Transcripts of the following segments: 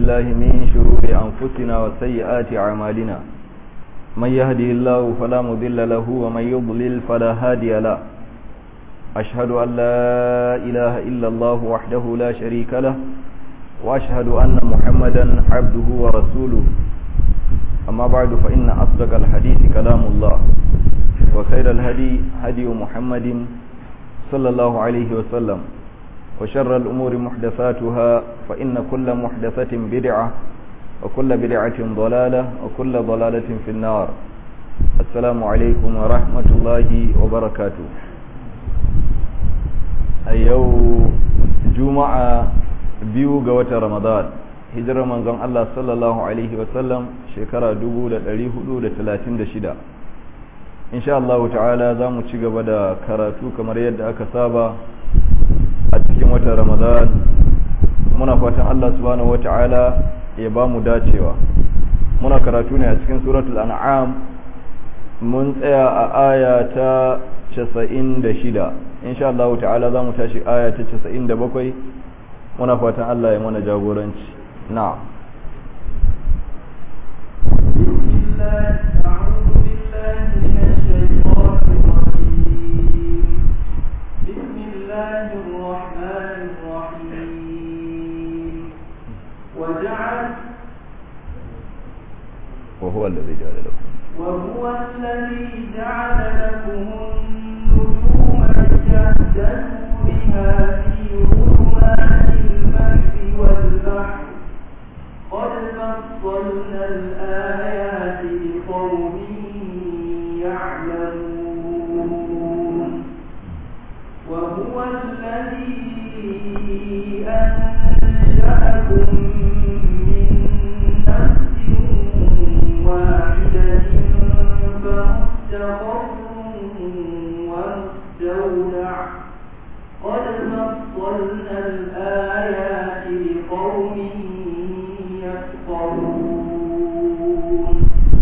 بالله من شرور أنفسنا وسيئات أعمالنا من يهده الله فلا مضل له ومن يضلل فلا هادي له أشهد أن لا إله إلا الله وحده لا شريك له وأشهد أن محمدا عبده ورسوله أما بعد فإن أصدق الحديث كلام الله وخير الهدي هدي محمد صلى الله عليه وسلم وشر الأمور محدثاتها فإن كل محدثة بدعة وكل بدعة ضلالة وكل ضلالة في النار السلام عليكم ورحمة الله وبركاته أيو جمعة biyu ga watan ramadan hijirar manzon Allah sallallahu alaihi wasallam shekara 1436 insha Allah ta'ala za mu ci gaba da karatu kamar yadda aka saba a cikin watan ramadan muna fatan Allah subhanahu wata'ala ya ba mu dacewa muna karatu ne a cikin suratul an'am mun tsaya a aya ta 96 insha Allah ta'ala za mu tashi aya ta 97 muna fatan Allah ya mana jagoranci na'am وجعل وهو الذي جعل لكم وهو الذي جعل لكم النجوم لتهتدوا بها في ظلمات البر والبحر قد فصلنا الآيات لقوم يعلمون وهو الذي أنشأكم من نفس واحدة فمستقر ومستودع قد فصلنا الآيات لقوم يفقهون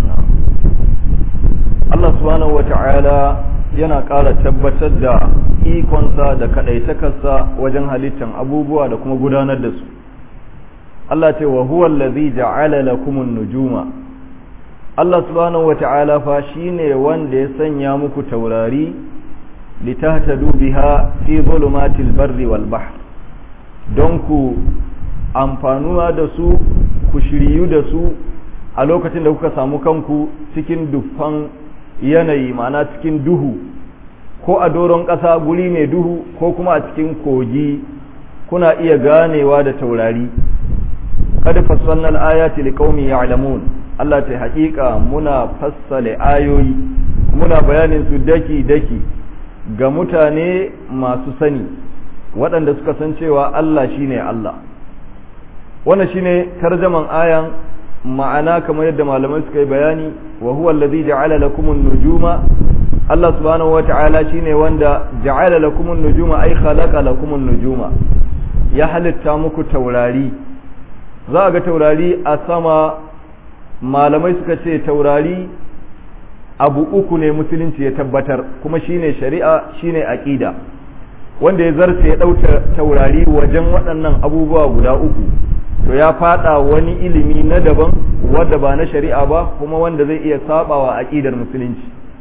Allah subhanahu wa ta'ala yana ƙara tabbatar da ikonsa da kaɗaitakarsa wajen halittan abubuwa da kuma gudanar da su. Allah ce wa huwa allazi ja'ala lakumun nujuma Allah subhanahu wa ta'ala fa shine wanda ya sanya muku taurari litahtadu biha fi zulumatil barri wal bahr don ku amfanuwa da su ku shiryu da su a lokacin da kuka samu kanku cikin dufan yanayi ma'ana cikin duhu ko a doron ƙasa guri mai duhu ko kuma a cikin kogi kuna iya ganewa da taurari kada fassalnal ayati liqaumin ya'lamun Allah ta haƙiƙa muna fassale ayoyi muna bayanin su daki daki ga mutane masu sani waɗanda suka san cewa Allah shine Allah wannan shine tarjaman ayan ma'ana kamar yadda malamai suka yi bayani wa huwa allazi ja'ala lakum an-nujuma Allah subhanahu wa ta'ala shine wanda ja'ala lakum an-nujuma ay khalaqa lakum an-nujuma ya halitta muku taurari za ga taurari a sama malamai suka ce taurari abu uku ne musulunci ya tabbatar kuma shine shari'a shine aqida wanda ya zarce ya ɗauta taurari wajen waɗannan abubuwa guda uku to ya fada wani ilimi na daban wanda ba na shari'a ba kuma wanda zai iya sabawa aqidar musulunci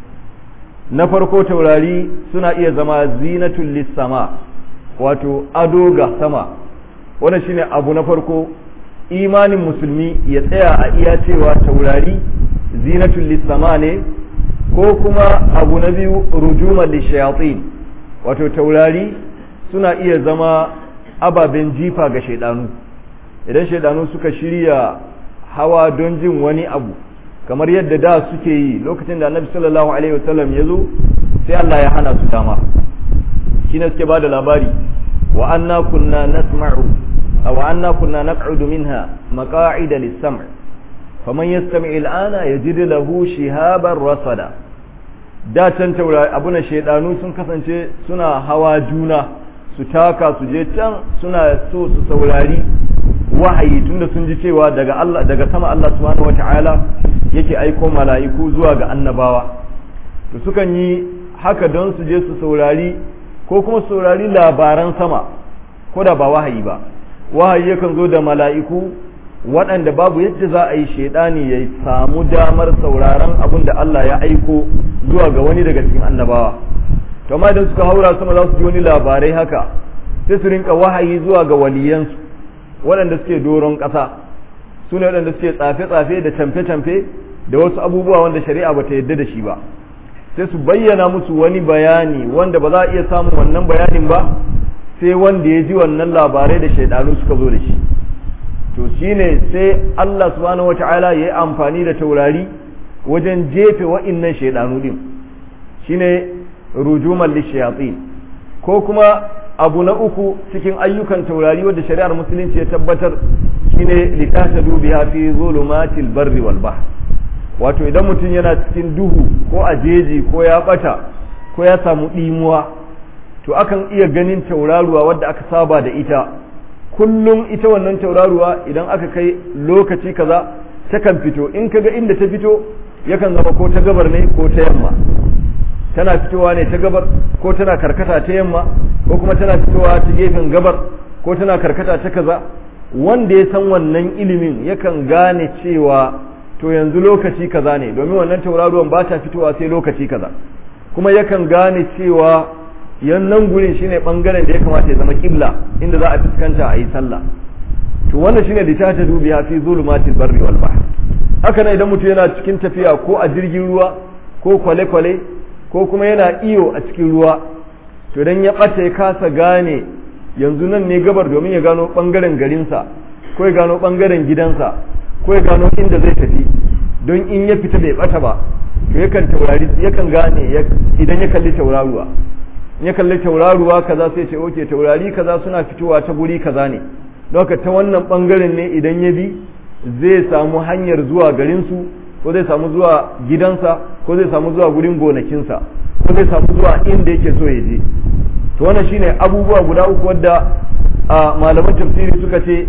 na farko taurari suna iya zama zinatul lissama wato ado ga sama wannan shine abu na farko imanin musulmi ya tsaya a iya cewa taurari zinatul lissama ne ko kuma abu na biyu rujuma lishayatin wato taurari suna iya zama ababen jifa ga shaidanu idan shaidanu suka shirya hawa don jin wani abu kamar yadda da suke yi lokacin da annabi sallallahu alaihi wasallam ya zo sai Allah ya hana su dama shi ne suke ba da labari wa anna kunna nasma'u wa anna kunna naq'udu minha maqa'ida lis-sam' faman yastami' al-ana yajid lahu shihaban rasada da can taurari abuna shaidanu sun kasance suna hawa juna su taka su je can suna so su saurari wahayi tunda sun ji cewa daga Allah daga sama Allah subhanahu wata'ala yake aiko mala'iku zuwa ga annabawa to sukan yi haka don su je su saurari ko kuma saurari labaran sama ko da ba wahayi ba wahayi yakan zo da mala'iku waɗanda babu yadda za a yi shaidani ya samu damar sauraron abin da Allah ya aiko zuwa ga wani daga cikin annabawa to amma idan suka haura sama za su ji wani labarai haka sai su rinka wahayi zuwa ga waliyansu waɗanda suke doron ƙasa su ne waɗanda suke tsafe-tsafe da camfe-camfe da wasu abubuwa wanda shari'a ba ta yadda da shi ba sai su bayyana musu wani bayani wanda ba za a iya samun wannan bayanin ba sai wanda ya ji wannan labarai da shaidanu suka zo da shi to shine sai Allah subhanahu wata'ala ya yi amfani da taurari wajen jefe wa'innan shaidanu din shine rujuman lishayatin ko kuma abu na uku cikin ayyukan taurari wadda shari'ar musulunci ya tabbatar shine litasadu biha fi zulumatil barri wal bahr wato idan mutum yana cikin duhu ko a jeji ko ya bata ko ya samu dimuwa to akan iya ganin tauraruwa wadda aka saba da ita kullum ita wannan tauraruwa idan aka kai lokaci kaza takan fito in kaga inda ta fito yakan zama ko ta gabar ne ko ta yamma tana fitowa ne ta gabar ko tana karkata ta yamma ko kuma tana fitowa ta gefen gabar ko tana karkata ta kaza wanda ya san wannan ilimin yakan gane cewa to yanzu lokaci kaza ne domin wannan tauraruwan ba ta fitowa sai lokaci kaza kuma yakan gane cewa yannan gurin shine bangaren da ya kamata ya zama kibla inda za a fuskanta a yi sallah to wannan shine litata dubiya fi zulumatil barri wal bahr haka nan idan mutum yana cikin tafiya ko a jirgin ruwa ko kwale-kwale ko kuma yana iyo a cikin ruwa to dan ya ɓata ya kasa gane yanzu nan ne gabar domin ya gano ɓangaren garinsa ko ya gano ɓangaren gidansa ko ya gano inda zai tafi don in ya fita bai ɓata ba to yakan taurari yakan gane idan ya kalli tauraruwa in ya kalli tauraruwa kaza sai ce oke taurari kaza suna fitowa ta guri kaza ne don haka ta wannan ɓangaren ne idan ya bi zai samu hanyar zuwa garinsu ko zai samu zuwa gidansa ko zai samu zuwa gurin gonakinsa ko zai samu zuwa inda yake so ya je to wannan shine abubuwa guda uku wadda malaman tafsiri suka ce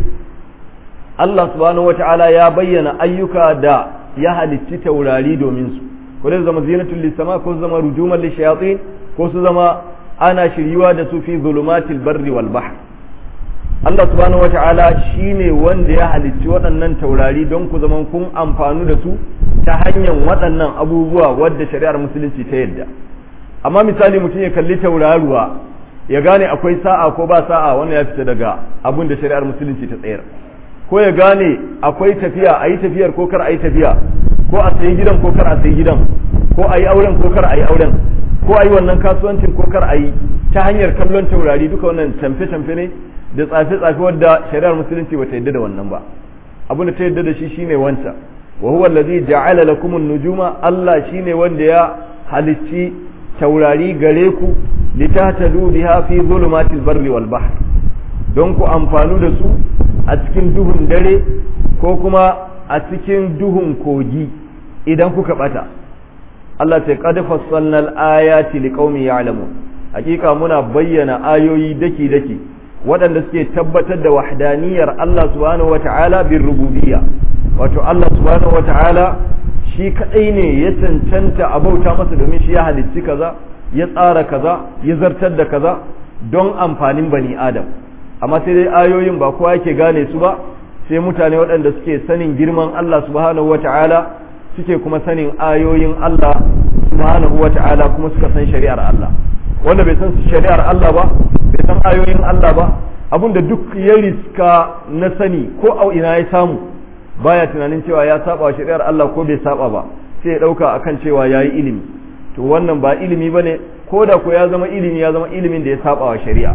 Allah subhanahu wata'ala ya bayyana ayyuka da ya halicci taurari domin su ko zai zama zinatul lisama ko su zama rujuman lishayatin ko su zama ana shiryuwa da su fi zulumatil barri wal bahr Allah subhanahu wata'ala shine wanda ya halicci waɗannan taurari don ku zaman kun amfanu da su ta hanyar waɗannan abubuwa wadda shari'ar musulunci ta yadda amma misali mutum ya kalli tauraruwa ya gane akwai sa'a ko ba sa'a wannan ya fita daga abin da shari'ar musulunci ta tsayar ko ya gane akwai tafiya a yi tafiyar ko kar a yi tafiya ko a sayi gidan ko kar a sayi gidan ko a yi auren ko kar a yi auren ko a yi wannan kasuwancin ko kar a yi ta hanyar kallon taurari duka wannan camfe-camfe ne da tsafe-tsafe wadda shari'ar musulunci ba ta yadda da wannan ba abin da ta yadda da shi shine wancan wa huwa allazi ja'ala lakum an-nujuma Allah shine wanda ya halicci taurari gare ku litahtadu biha fi zulumatil barri wal bahr don ku amfanu da su a cikin duhun dare ko kuma a cikin duhun kogi idan kuka bata Allah sai qad fassalna al-ayati liqaumin ya'lamun hakika muna bayyana ayoyi daki daki waɗanda suke tabbatar da wahdaniyar Allah subhanahu wata'ala bin rububiyya wato Allah subhanahu wata'ala shi kadai ne ya cancanta a bauta masa domin shi ya halicci kaza ya tsara kaza ya zartar da kaza don amfanin bani adam amma sai dai ayoyin ba kowa yake gane su ba sai mutane waɗanda suke sanin girman Allah subhanahu wata'ala suke kuma sanin ayoyin Allah subhanahu wata'ala kuma suka san shari'ar Allah wanda bai san shari'ar Allah ba bai san ayoyin Allah ba abinda duk ya riska na sani ko a ina ya samu baya tunanin cewa ya saba wa shari'ar Allah ko bai saba ba sai ya dauka akan cewa yayi ilimi to wannan ba ilimi bane ko da ko ya zama ilimi ya zama ilimin da ya saba wa shari'a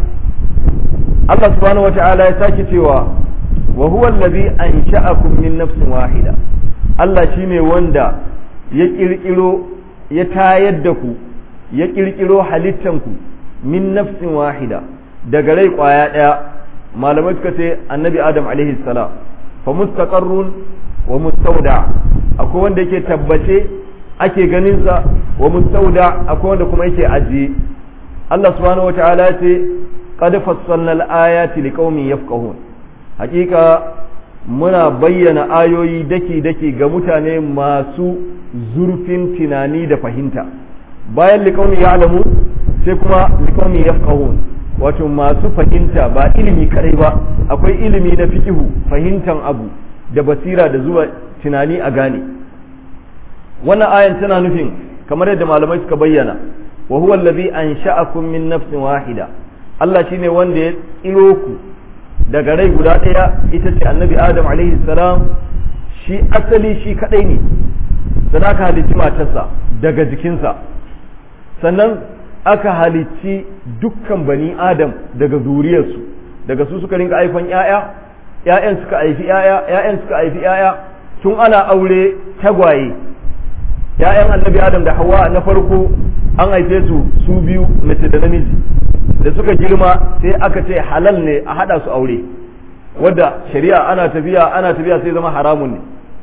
Allah subhanahu wata'ala ya sake cewa wa huwa allazi ansha'akum min nafsin wahida Allah shine wanda ya kirkiro ya tayar da ku ya kirkiro halittanku min nafsin wahida daga rai kwaya daya malamai suka ce annabi adam alaihi salam fa mustaqarrun wa mustauda akwai wanda yake tabbace ake ganin sa wa mustauda akwai wanda kuma yake ajiye Allah subhanahu wataala ya ce qad fassalna al-ayati liqaumin yafqahun hakika muna bayyana ayoyi daki daki ga mutane masu zurfin tunani da fahimta bayan liqaumin ya'lamu sai kuma liqaumin yafqahun wato masu fahimta ba ilimi kadai ba akwai ilimi na fikihu fahimtan abu da basira da zuwa tunani a gane wannan ayan tana nufin kamar yadda malamai suka bayyana wa huwa allazi ansha'akum min nafsin wahida Allah shine wanda ya tsiro ku daga rai guda ɗaya ita ce annabi Adam alaihi salam shi asali shi kadai ne sannan aka halicci matarsa daga jikinsa sannan aka halicci dukkan bani Adam daga zuriyarsu daga su suka rinka haifan ‘ya'ya ‘ya'yan suka haifi ‘ya'ya ‘ya'yan suka haifi ‘ya'ya tun ana aure tagwaye ‘ya'yan annabi Adam da Hawwa na farko an haife su su biyu mace da namiji da suka girma sai aka ce halal ne a hada su aure wadda shari'a ana tafiya ana tafiya sai zama haramun ne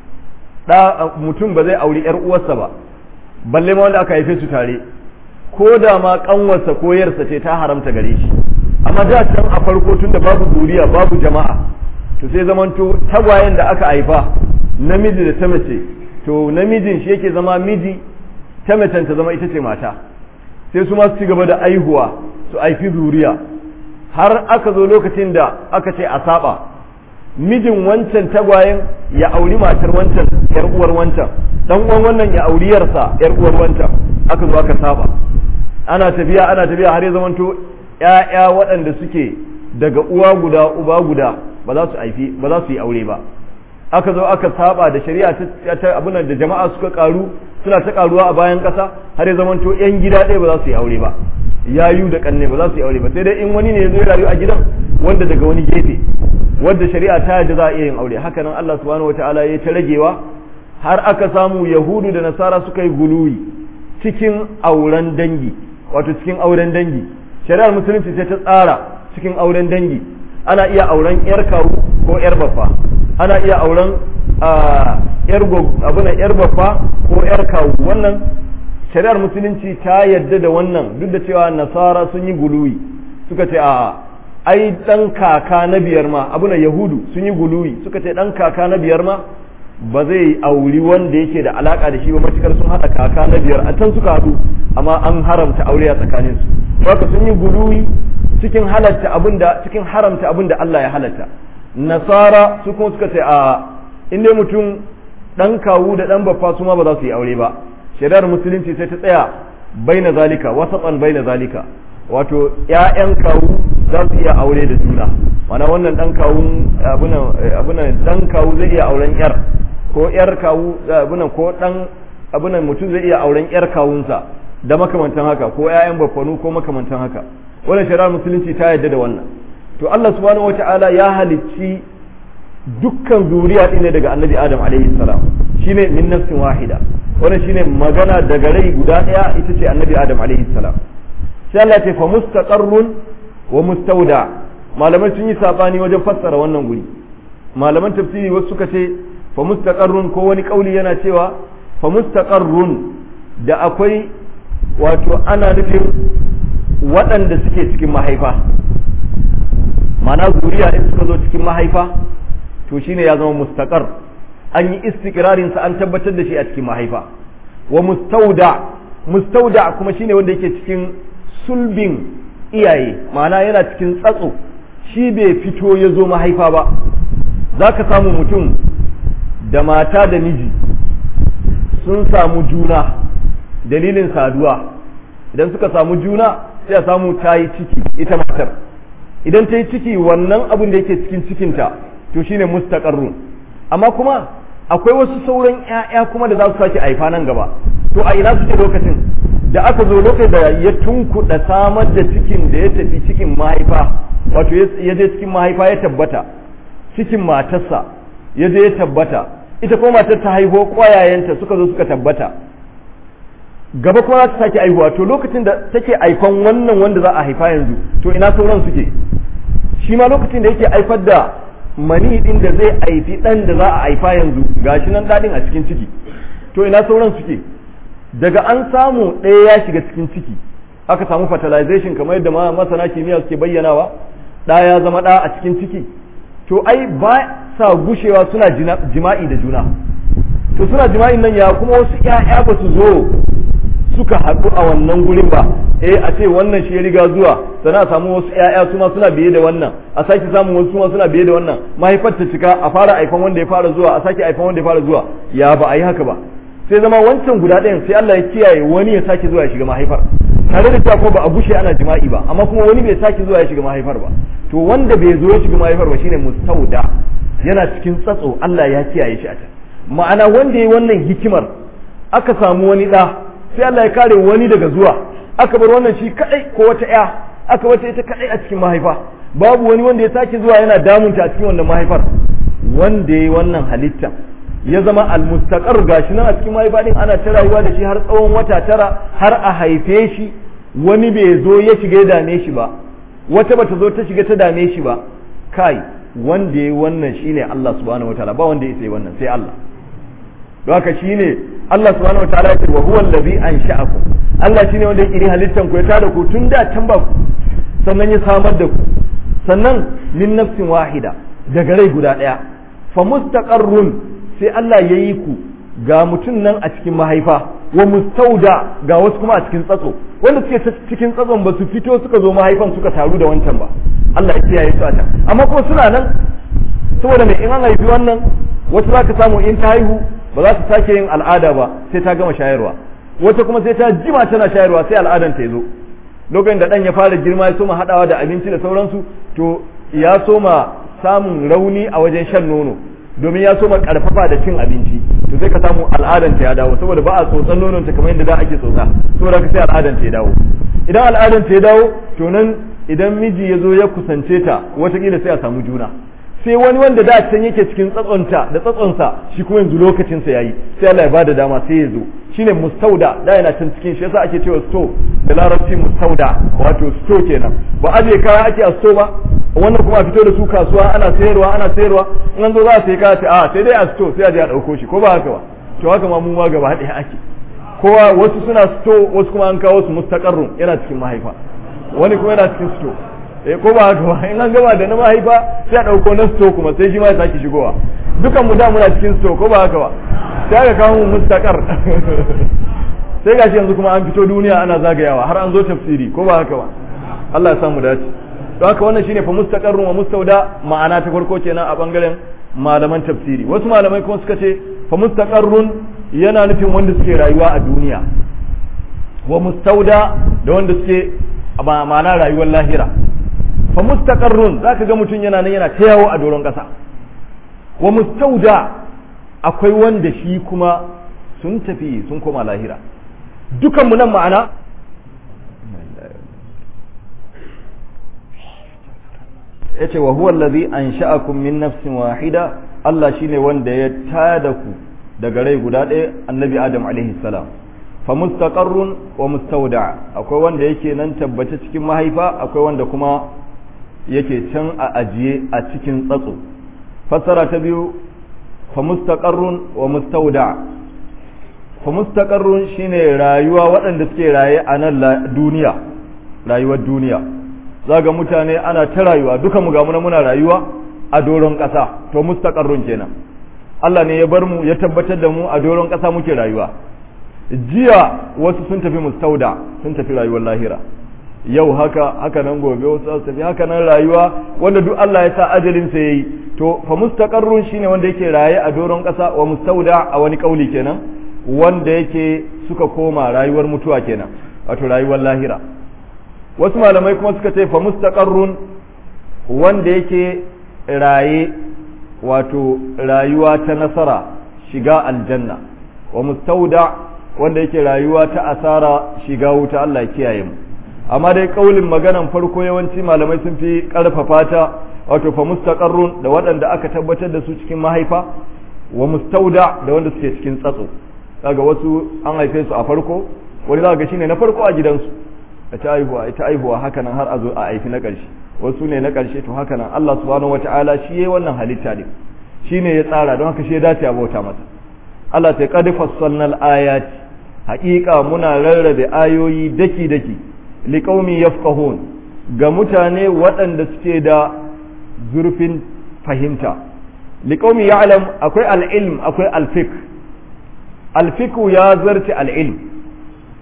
da mutum ba zai auri yar uwarsa ba balle ma wanda aka haife su tare ko da ma kanwarsa ko yarsa ce ta haramta gare shi amma da can a farko tun da babu duriya babu jama'a to sai zamanto tagwayen da aka haifa namiji da ta mace to namijin shi yake zama miji ta macen ta zama ita ce mata sai su ma su ci gaba da aihuwa su haifi zuriya har aka zo lokacin da aka ce a saba mijin wancan tagwayen ya auri matar wancan yar uwar wancan dan uwan wannan ya auri yarsa yar uwar wancan aka zo aka saba ana tafiya ana tafiya har ya zamanto ƴaƴa waɗanda suke daga uwa guda uba guda ba za su haifi ba za su yi aure ba aka zo aka saba da shari'a ta abin da jama'a suka karu suna ta karuwa a bayan ƙasa har ya zamanto yan gida ɗaya ba za su yi aure ba yayu da kanne ba za su yi aure ba sai dai in wani ne ya zo ya rayu a gidan wanda daga wani gefe wanda shari'a ta yadda za a iya yin aure haka nan Allah subhanahu wataala ya ta ragewa har aka samu yahudu da nasara suka yi guluwi cikin auren dangi wato cikin auren dangi shari'ar musulunci sai ta tsara cikin auren dangi ana iya auren yar kawu ko yar baffa ana iya auren yar abuna yar baffa ko yar kawu wannan shari'ar musulunci ta yadda da wannan duk da cewa nasara sun yi guluwi suka ce a ai dan kaka na biyar ma abuna yahudu sun yi guluwi suka ce dan kaka na biyar ma ba zai auri wanda yake da alaka da shi ba matukar sun hada kaka na biyar a can suka hadu amma an haramta aure a tsakanin su haka sun yi guluwi cikin halatta abinda cikin haramta abinda Allah ya halatta nasara su kuma suka ce a inda mutum dan kawu da dan baffa su ma ba za su yi aure ba shari'ar musulunci sai ta tsaya baina zalika wasatan baina zalika wato ƴaƴan kawu za su iya aure da juna mana wannan dan kawun abunan abunan dan kawu zai iya auren yar ko yar kawu abunan ko dan abunan mutum zai iya auren yar kawunsa da makamantan haka ko ƴaƴan baffanu ko makamantan haka wannan shari'ar musulunci ta yarda da wannan to Allah subhanahu wata'ala ya halicci dukkan zuriya ɗin ne daga annabi adam alaihi salam shine min nafsin wahida wannan shine magana daga rai guda ɗaya ita ce annabi adam alaihi salam sai Allah ya ce fa mustaqarrun wa mustauda malamai sun yi sabani wajen fassara wannan guri malaman tafsiri wasu suka ce fa mustaqarrun ko wani kauli yana cewa fa mustaqarrun da akwai wato ana nufin waɗanda suke cikin mahaifa mana zuriya in suka zo cikin mahaifa to shine ya zama mustaqar an yi istiqrarin sa an tabbatar da shi a cikin mahaifa wa mustauda mustauda kuma shine wanda yake cikin sulbin iyaye ma'ana yana cikin tsatso shi bai fito ya zo mahaifa ba za ka samu mutum da mata da miji sun samu juna dalilin saduwa idan suka samu juna sai a samu ta yi ciki ita matar idan ta yi ciki wannan abin da yake cikin cikinta to shine mustaqarrun amma kuma akwai wasu sauran ƴaƴa kuma da za su sake haifa nan gaba to a ina suke lokacin da aka zo lokacin da ya tunkuɗa samar da cikin da ya tafi cikin mahaifa wato ya je cikin mahaifa ya tabbata cikin matarsa ya je ya tabbata ita kuma matar ta haihu ƙwayayenta suka zo suka tabbata gaba kuma za ta sake aihuwa to lokacin da take aifan wannan wanda za a haifa yanzu to ina sauran suke shi ma lokacin da yake aifar da mani din da zai aifi dan da za a haifa yanzu gashi nan dadin a cikin ciki to ina sauran suke daga an samu ɗaya ya shiga cikin ciki aka samu fertilization kamar yadda masana kimiyya suke bayyanawa ɗa ya zama ɗa a cikin ciki to ai ba sa gushewa suna jima'i da juna to suna jima'in nan ya kuma wasu ƴaƴa ba su zo suka haɗu a wannan gurin ba eh a ce wannan shi ya riga zuwa sannan a samu wasu ƴaƴa su ma suna biye da wannan a sake samun wasu ma suna biye da wannan mahaifar ta cika a fara aifan wanda ya fara zuwa a sake aifan wanda ya fara zuwa ya ba a yi haka ba sai zama wancan guda ɗayan sai Allah ya kiyaye wani ya sake zuwa ya shiga mahaifar tare da cewa ko ba a gushe ana jima'i ba amma kuma wani bai sake zuwa ya shiga mahaifar ba to wanda bai zo ya shiga mahaifar ba shine mustauda yana cikin tsatso Allah ya kiyaye shi a can ma'ana wanda ya yi wannan hikimar aka samu wani ɗa sai Allah ya kare wani daga zuwa aka bar wannan shi kadai ko wata ya aka wata ita kadai a cikin mahaifa babu wani wanda ya sake zuwa yana damunta a cikin wannan mahaifar wanda ya yi wannan halitta ya zama almustaqar gashi nan a cikin mahaifa din ana ta rayuwa da shi har tsawon wata tara har a haife shi wani bai zo ya shiga ya dame shi ba wata bata zo ta shiga ta dame shi ba kai wanda ya yi wannan shine Allah subhanahu wataala ba wanda ya sai wannan sai Allah don haka shine Allah subhanahu wataala ya ce wa huwa allazi ansha'akum Allah shine wanda ya kiri halittan ku ya tada ku tun da can ba ku sannan ya samar da ku sannan min nafsin wahida daga rai guda daya fa mustaqarrun sai Allah ya yi ku ga mutum nan a cikin mahaifa wa mustauda ga wasu kuma a cikin tsatso wanda suke cikin tsatson ba su fito suka zo mahaifan suka taru da wancan ba Allah ya kiyaye su a can amma kuma suna nan saboda mai in an haifi wannan wasu za ka samu in ta haihu ba za ta sake yin al'ada ba sai ta gama shayarwa wata kuma sai ta jima tana shayarwa sai al'adan ta zo lokacin da dan ya fara girma ya soma hadawa da abinci da sauransu to ya soma samun rauni a wajen shan nono domin ya soma karfafa da cin abinci to sai ka samu al'adan ta ya dawo saboda ba a tsotsan nonon ta kamar yadda da ake tsotsa saboda ka sai al'adan ta ya dawo idan al'adan ta ya dawo to nan idan miji ya zo ya kusance ta watakila sai a samu juna sai wani wanda da can yake cikin tsatsonta da tsatsonsa shi kuma yanzu lokacinsa yayi sai Allah ya bada dama sai ya zo shine mustauda da yana can cikin shi yasa ake cewa sto da larabci mustauda wato sto kenan ba aje kaya ake a sto ba wannan kuma a fito da su kasuwa ana sayarwa ana sayarwa in an zo za a sayi kaya a sai dai a sto sai a je a dauko shi ko ba haka ba to haka ma mu ma gaba ɗaya ake kowa wasu suna sto wasu kuma an kawo su mustaqarrun yana cikin mahaifa wani kuma yana cikin sto eh ko ba haka ba in an gama da na mahaifa sai a dauko na sto kuma sai shi ma ya sake shigowa dukan mu da muna cikin sto ko ba haka ba sai aka kawo mu mustaqar sai gashi yanzu kuma an fito duniya ana zagayawa har an zo tafsiri ko ba haka ba Allah ya samu dace don haka wannan shine fa mustaqarrun wa mustauda ma'ana ta farko kenan a bangaren malaman tafsiri wasu malamai kuma suka ce fa mustaqarrun yana nufin wanda suke rayuwa a duniya wa mustauda da wanda suke ma'ana rayuwar lahira fa mustaqarrun zaka ga mutum yana nan yana ta yawo a doron kasa wa mustauda akwai wanda shi kuma sun tafi sun koma lahira dukan mu nan ma'ana yace wa huwa allazi ansha'akum min nafsin wahida Allah shine wanda ya tada ku daga rai guda ɗaya annabi Adam alaihi salam fa mustaqarrun wa mustawda akwai wanda yake nan tabbace cikin mahaifa akwai wanda kuma yake can a ajiye a cikin tsatso fassara ta biyu fa mustaqarrun wa mustawda fa mustaqarrun shine rayuwa waɗanda suke raye a nan duniya rayuwar duniya zaga mutane ana ta rayuwa duka mu ga muna muna rayuwa a doron ƙasa to mustaqarrun kenan Allah ne ya bar mu ya tabbatar da mu a doron ƙasa muke rayuwa jiya wasu sun tafi mustauda sun tafi rayuwar lahira yau haka haka nan gobe wasu su tafi haka nan rayuwa wanda duk Allah ya sa ajalin sa yayi to fa mustaqarrun shine wanda yake raye a doron ƙasa wa mustauda a wani kauli kenan wanda yake suka koma rayuwar mutuwa kenan wato rayuwar lahira wasu malamai kuma suka ce fa mustaqarrun wanda yake raye wato rayuwa ta nasara shiga aljanna wa mustauda wanda yake rayuwa ta asara shiga wuta Allah ya kiyaye mu amma dai kaulin maganan farko yawanci malamai sun fi karfafa ta wato fa mustaqarrun da waɗanda aka tabbatar da su cikin mahaifa wa mustauda da wanda suke cikin tsatso daga wasu an haife su a farko wani za ga shine na farko a gidansu a ta aihuwa ita aihuwa haka nan har a zo a haifi na ƙarshe wasu ne na ƙarshe to haka nan Allah subhanahu wata'ala shi yayi wannan halitta ne shi ne ya tsara don haka shi ya dace a bauta masa Allah ta qad fassalna al-ayati haƙiƙa muna rarrabe ayoyi daki daki liqaumi yafqahun ga mutane waɗanda suke da zurfin fahimta liqaumi ya'lam akwai al-ilm akwai al-fiqh al-fiqh ya zarci al-ilm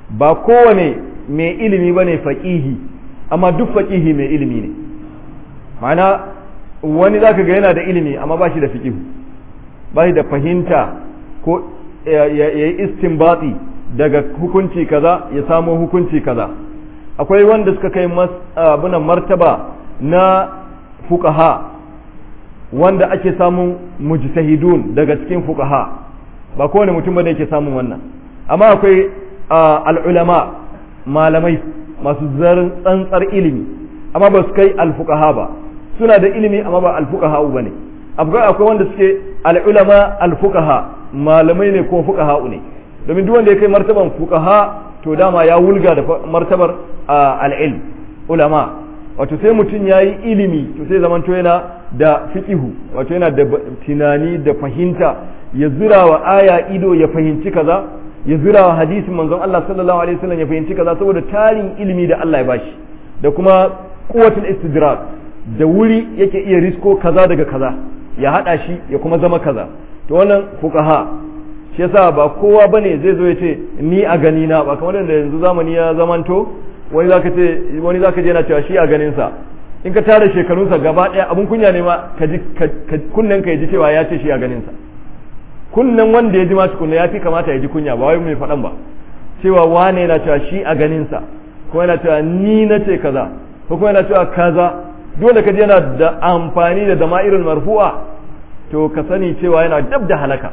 ba kowane mai ilimi bane faqihi amma duk faqihi mai ilimi ne ma'ana wani zaka ga yana da ilimi amma ba shi da fiqihu ba shi da fahimta ko ya yi istinbati daga hukunci kaza ya samo hukunci kaza akwai wanda suka kai abunan martaba na fukaha wanda ake samun mujtahidun daga cikin fukaha ba kowane mutum ba da yake samun wannan amma akwai al'ulama malamai masu zarin tsantsar ilimi amma ba su kai alfukaha ba suna da ilimi amma ba alfukaha ba ne akwai wanda suke al'ulama alfukaha malamai ne ko fukaha ne domin duk wanda ya kai martaban fukaha to dama ya wulga da martabar al'ilm ulama wato sai mutum ya yi ilimi to sai zamanto yana da fiqihu wato yana da tunani da fahimta ya zura wa aya ido ya fahimci kaza ya zura wa hadisin manzon Allah sallallahu alaihi wasallam ya fahimci kaza saboda tarin ilimi da Allah ya bashi da kuma quwwatul istidrak da wuri yake iya risko kaza daga kaza ya hada shi ya kuma zama kaza to wannan fuqaha shi yasa ba kowa bane zai zo ya ce ni a gani na ba kamar da yanzu zamani ya zamanto wani zaka ce wani zaka je yana cewa shi a ganin sa in ka tara shekarunsa gaba daya abun kunya ne ma ka ji kunnen ka ji cewa ya ce shi a ganin sa kunnen wanda ya ji ma tukunna ya fi kamata ya ji kunya ba wai mai faɗan ba cewa wane yana cewa shi a ganin sa ko yana cewa ni na ce kaza ko kuma yana cewa kaza dole ka ji yana da amfani da dama'irin marfu'a to ka sani cewa yana dab da halaka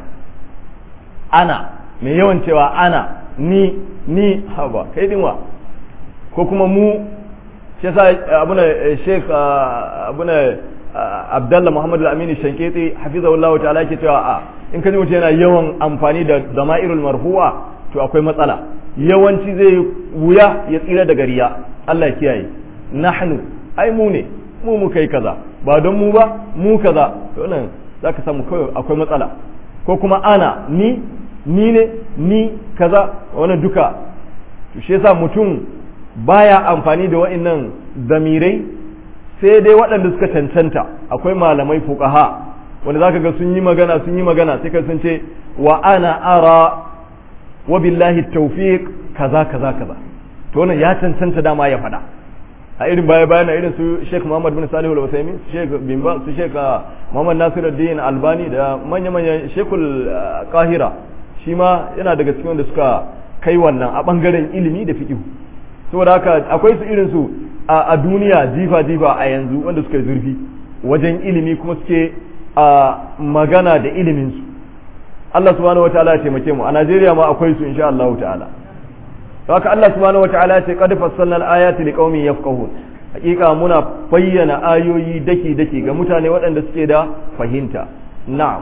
ana mai yawan cewa ana ni ni haba kai dinwa ko kuma mu shi yasa abuna sheikh abuna abdallah muhammad al-amini shanketi hafizahullah ta'ala yake cewa a in ka ji mutum yana yawan amfani da dama'irul marfu'a to akwai matsala yawanci zai wuya ya tsira daga riya Allah ya kiyaye nahnu ai mu ne mu mu kai kaza ba don mu ba mu kaza to nan zaka samu kawai akwai matsala ko kuma ana ni ni ne ni kaza wannan duka to shi yasa mutum baya amfani da wa'annan zamirai sai dai waɗanda suka cancanta akwai malamai fuqaha wanda zaka ga sun yi magana sun yi magana sai ka sun ce wa ana ara wa billahi tawfiq kaza kaza kaza to wannan ya cancanta dama ya faɗa a irin baya bayan irin su Sheikh Muhammad bin Salih al-Uthaymeen su Sheikh bin Ba su Sheikh Muhammad Nasiruddin Albani da manya manyan Sheikhul Qahira shi ma yana daga cikin wanda suka kai wannan a bangaren ilimi da fiqh saboda haka akwai su irin su a duniya jifa jifa a yanzu wanda suka yi zurfi wajen ilimi kuma suke a magana da ilimin su Allah subhanahu wataala ya taimake mu a Najeriya ma akwai su insha Allah ta'ala haka Allah subhanahu wataala ya ce qad fassalna al-ayati liqaumin yafqahun hakika muna bayyana ayoyi daki daki ga mutane waɗanda suke da fahimta na'am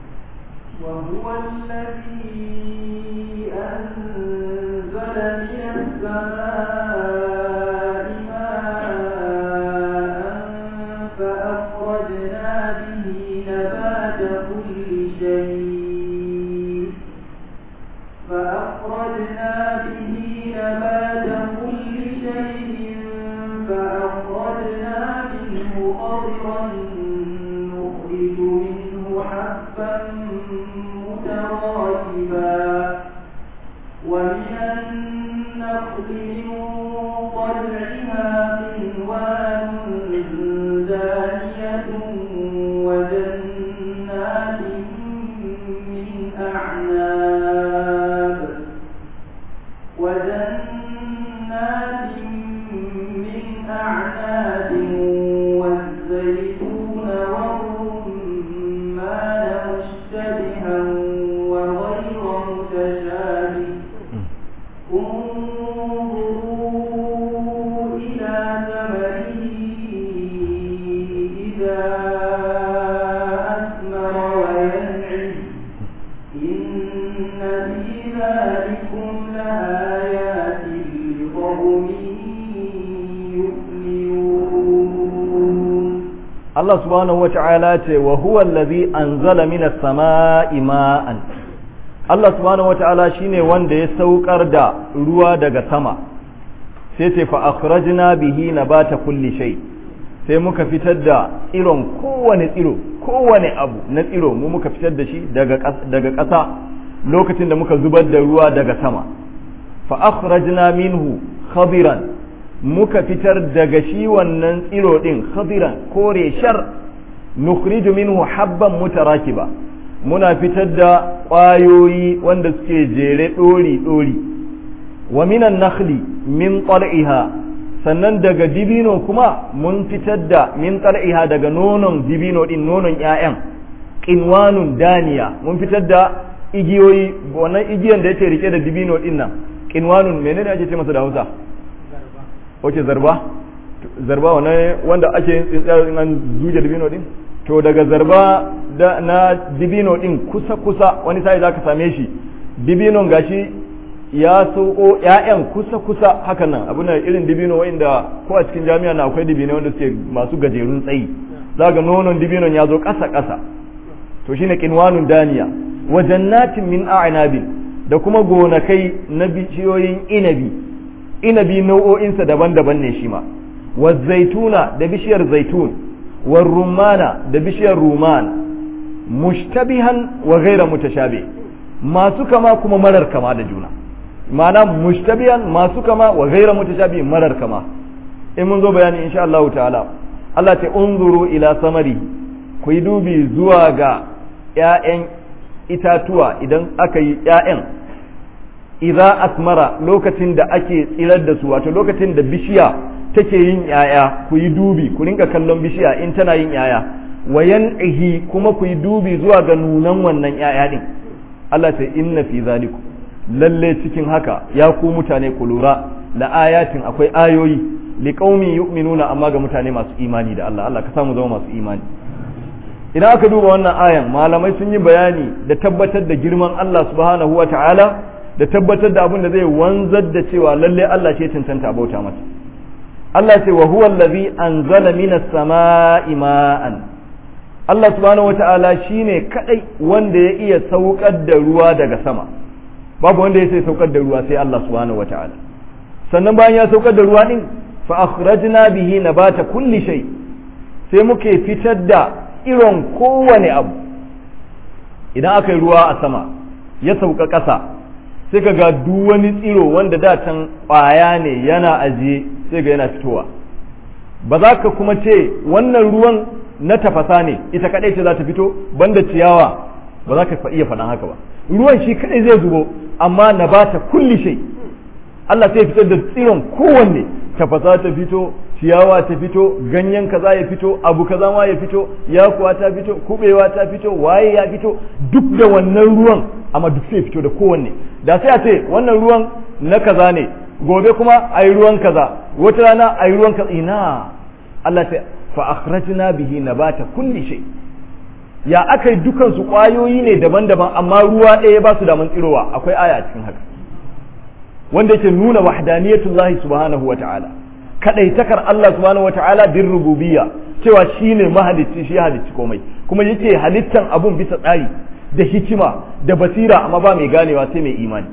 وهو الذي أنزل من السماء ماء فأخرجنا به نبات كل شيء فأخرجنا به نبات كل شيء فأخرجنا منه خضرا نخرج منه حبا متراكبا ومن النخل من طلعها قنوان دانية وجنات من أعناب وجنات من أعناب والزيتون والرمان مشتبها وغير متشابه انظروا إلى ثمره إذا أثمر وينعم إن في ذلكم لآيات لقوم يؤمنون Allah subhanahu wata'ala ce wa huwa allazi anzala minas sama'i ma'an Allah subhanahu wata'ala shine wanda ya saukar da ruwa daga sama sai ce fa akhrajna bihi nabata kulli shay sai muka fitar da tsiron kowane tsiro kowane abu na tsiro mu muka fitar da shi daga daga ƙasa lokacin da muka zubar da ruwa daga sama fa akhrajna minhu khadiran muka fitar daga shi wannan tsiro din khadiran kore shar nukhriju minhu habban mutarakiba muna fitar da ƙwayoyi wanda suke jere ɗori ɗori wa minan nakhli min qal'iha sannan daga dibino kuma mun fitar da min qal'iha daga nonon dibino din nonon ƴaƴan qinwanun daniya mun fitar da igiyoyi wannan igiyan da yake rike da dibino din nan qinwanun menene ake ce masa da Hausa wace zarba zarba wannan wanda ake yin tsintsiyar in an zuje dibino din to daga zarba da na dibino din kusa kusa wani sai zaka same shi dibinon gashi ya sauko ƴaƴan kusa kusa hakan nan abin da irin dibino wanda ko a cikin jami'a na akwai dibino wanda suke masu gajerun tsayi zaka nonon dibinon ya zo ƙasa ƙasa to shine qinwanun daniya wa jannatin min a'nabin da kuma gonakai na bishiyoyin inabi inabi nau'o'insa daban-daban ne shi ma wa zaituna da bishiyar zaitun wa rumana da bishiyar ruman mushtabihan wa ghaira mutashabi masu kama kuma marar kama da juna ma'ana mushtabihan masu kama wa ghaira mutashabi marar kama in mun zo bayani insha Allah ta'ala Allah ta unzuru ila samari ku yi dubi zuwa ga ‘ya'yan itatuwa idan aka yi ‘ya'yan idza asmara lokacin da ake tsirar da su wato lokacin da bishiya take yin ‘ya'ya ku yi dubi ku rinka kallon bishiya in tana yin ‘ya'ya wayan ihi kuma ku yi dubi zuwa ga nunan wannan ‘ya'ya din Allah ce inna fi zaliku lalle cikin haka ya ku mutane ku lura la ayatin akwai ayoyi liqaumi yu'minuna amma ga mutane masu imani da Allah Allah ka samu zama masu imani idan aka duba wannan ayan malamai sun yi bayani da tabbatar da girman Allah subhanahu wa ta'ala da tabbatar da abin da zai wanzar da cewa lalle Allah ce cancanta a bauta masa Allah ce wa huwa allazi anzala minas sama'i ma'an Allah subhanahu wa ta'ala shine kadai wanda ya iya saukar da ruwa daga sama babu wanda ya sai saukar da ruwa sai Allah subhanahu wa ta'ala sannan bayan ya saukar da ruwa din fa akhrajna bihi nabata kulli shay sai muke fitar da irin kowane abu idan aka yi ruwa a sama ya sauka ƙasa sai ka ga duk wani tsiro wanda da can ƙwaya ne yana ajiye sai ga yana fitowa ba za ka kuma ce wannan ruwan na tafasa ne ita kaɗai ce za ta fito banda ciyawa ba za ka iya faɗan haka ba ruwan shi kaɗai zai zubo amma na ba ta kulli shai Allah sai fitar da tsiron kowanne tafasa ta fito ciyawa ta fito ganyen kaza ya fito abu kaza ma ya fito yakuwa ta fito kubewa ta fito waye ya fito duk da wannan ruwan amma duk sai fito da kowanne da sai a ce wannan ruwan na kaza ne gobe kuma a yi ruwan kaza wata rana a yi ruwan kaza ina Allah sai fa akhrajna bihi nabata kulli shay ya aka yi dukan su kwayoyi ne daban-daban amma ruwa ɗaya ba su da man tsirowa akwai aya a cikin haka wanda yake nuna wahdaniyatullahi subhanahu wa ta'ala kadaitakar Allah subhanahu wa ta'ala bin rububiyya cewa shine mahalicci shi halicci komai kuma yake halittan abun bisa tsari da hikima da basira amma ba mai ganewa sai mai imani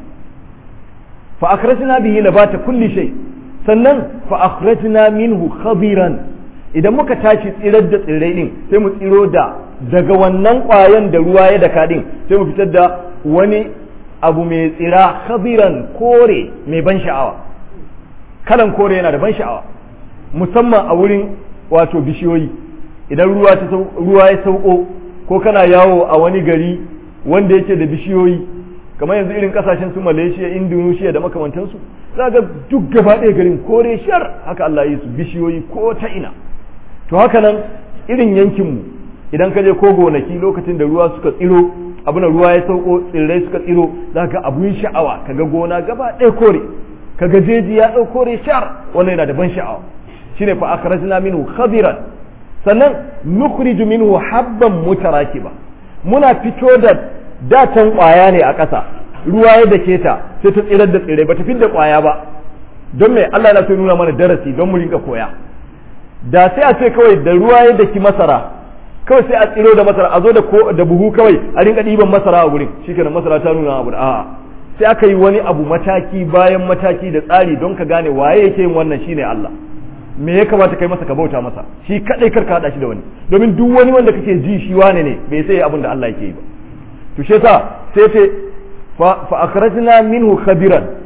fa akhrajna bihi nabata kulli shay sannan fa akhrajna minhu khabiran idan muka tashi tsirar da tsirrai din sai mu tsiro da daga wannan kwayan da ruwa ya daka din sai mu fitar da wani abu mai tsira khabiran kore mai ban sha'awa kalan kore yana da ban sha'awa musamman a wurin wato bishiyoyi idan ruwa ta ruwa ya sauko ko kana yawo a wani gari wanda yake da bishiyoyi kamar yanzu irin kasashen su Malaysia Indonesia da makamantansu za ga duk gaba ɗaya garin kore shar haka Allah ya yi su bishiyoyi ko ta ina to haka nan irin yankinmu idan ka je ko gonaki lokacin da ruwa suka tsiro abin ruwa ya sauko tsirrai suka tsiro za ka abun sha'awa kaga gona gaba ɗaya kore kaga jeji ya ɗau kore shar wannan yana da ban sha'awa shine fa akhrajna minhu khadiran sannan nukhriju minhu habban mutarakiba muna fito da datan kwaya ne a ƙasa ruwa ya dake ta sai ta tsirar da tsirrai ba ta da kwaya ba don me Allah na so nuna mana darasi don mu rinka koya da sai a ce kawai da ruwa ya daki masara kawai sai a tsiro da masara a zo da da buhu kawai a rinka ɗiban masara a gurin shikenan masara ta nuna abu a'a sai aka yi wani abu mataki bayan mataki da tsari don ka gane waye yake yin wannan shine Allah me ya kamata kai masa ka bauta masa shi kadai karka hada shi da wani domin duk wani wanda kake ji shi wane ne bai sai abin da Allah yake yi ba to shi yasa sai ce fa akhrajna minhu khabiran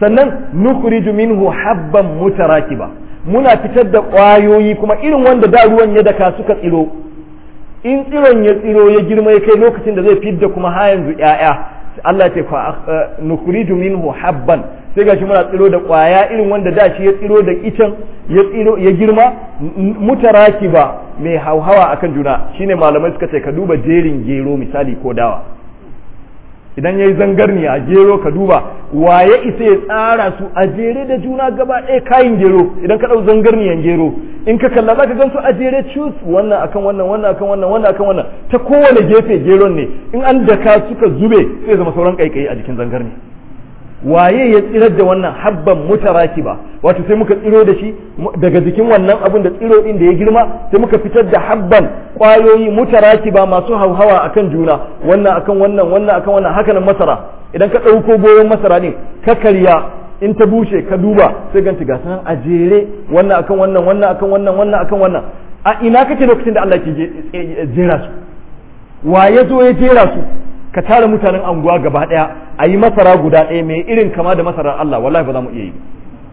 sannan nukhriju minhu habban mutarakiba muna fitar da ƙwayoyi kuma irin wanda da ruwan ya daka suka tsiro in tsiron ya tsiro ya girma ya kai lokacin da zai fidda kuma ha yanzu ƴaƴa Allah ya ce fa nukhriju minhu habban sai gashi muna tsiro da ƙwaya irin wanda da shi ya tsiro da icen ya tsiro ya girma mutarakiba mai hauhawa akan juna shine malamai suka ce ka duba jerin gero misali ko dawa idan ya yi zangarniya gero ka duba waye isa ya tsara su a jere da juna gaba ɗaya kayan gero idan ka ɗau zangarniyan gero in ka kalla za ka gan su a jere cus wannan akan wannan wannan akan wannan wannan akan wannan ta kowane gefe geron ne in an daka suka zube sai zama sauran kaikayi a jikin zangarni waye ya tsirar da wannan habban mutarakiba wato sai muka tsiro da shi daga jikin wannan abun da tsiro din da ya girma sai muka fitar da habban kwayoyi mutarakiba masu hauhawa akan juna wannan akan wannan wannan akan wannan haka nan masara idan ka ɗauko goyon masara din ka karya in ta bushe ka duba sai ganti ga sanan a jere wannan akan wannan wannan akan wannan wannan akan wannan a ina kake lokacin da Allah ke jera su wa ya zo ya jera su ka tara mutanen anguwa gaba daya a yi masara guda ɗaya mai irin kama da masarar Allah wallahi ba za mu iya yi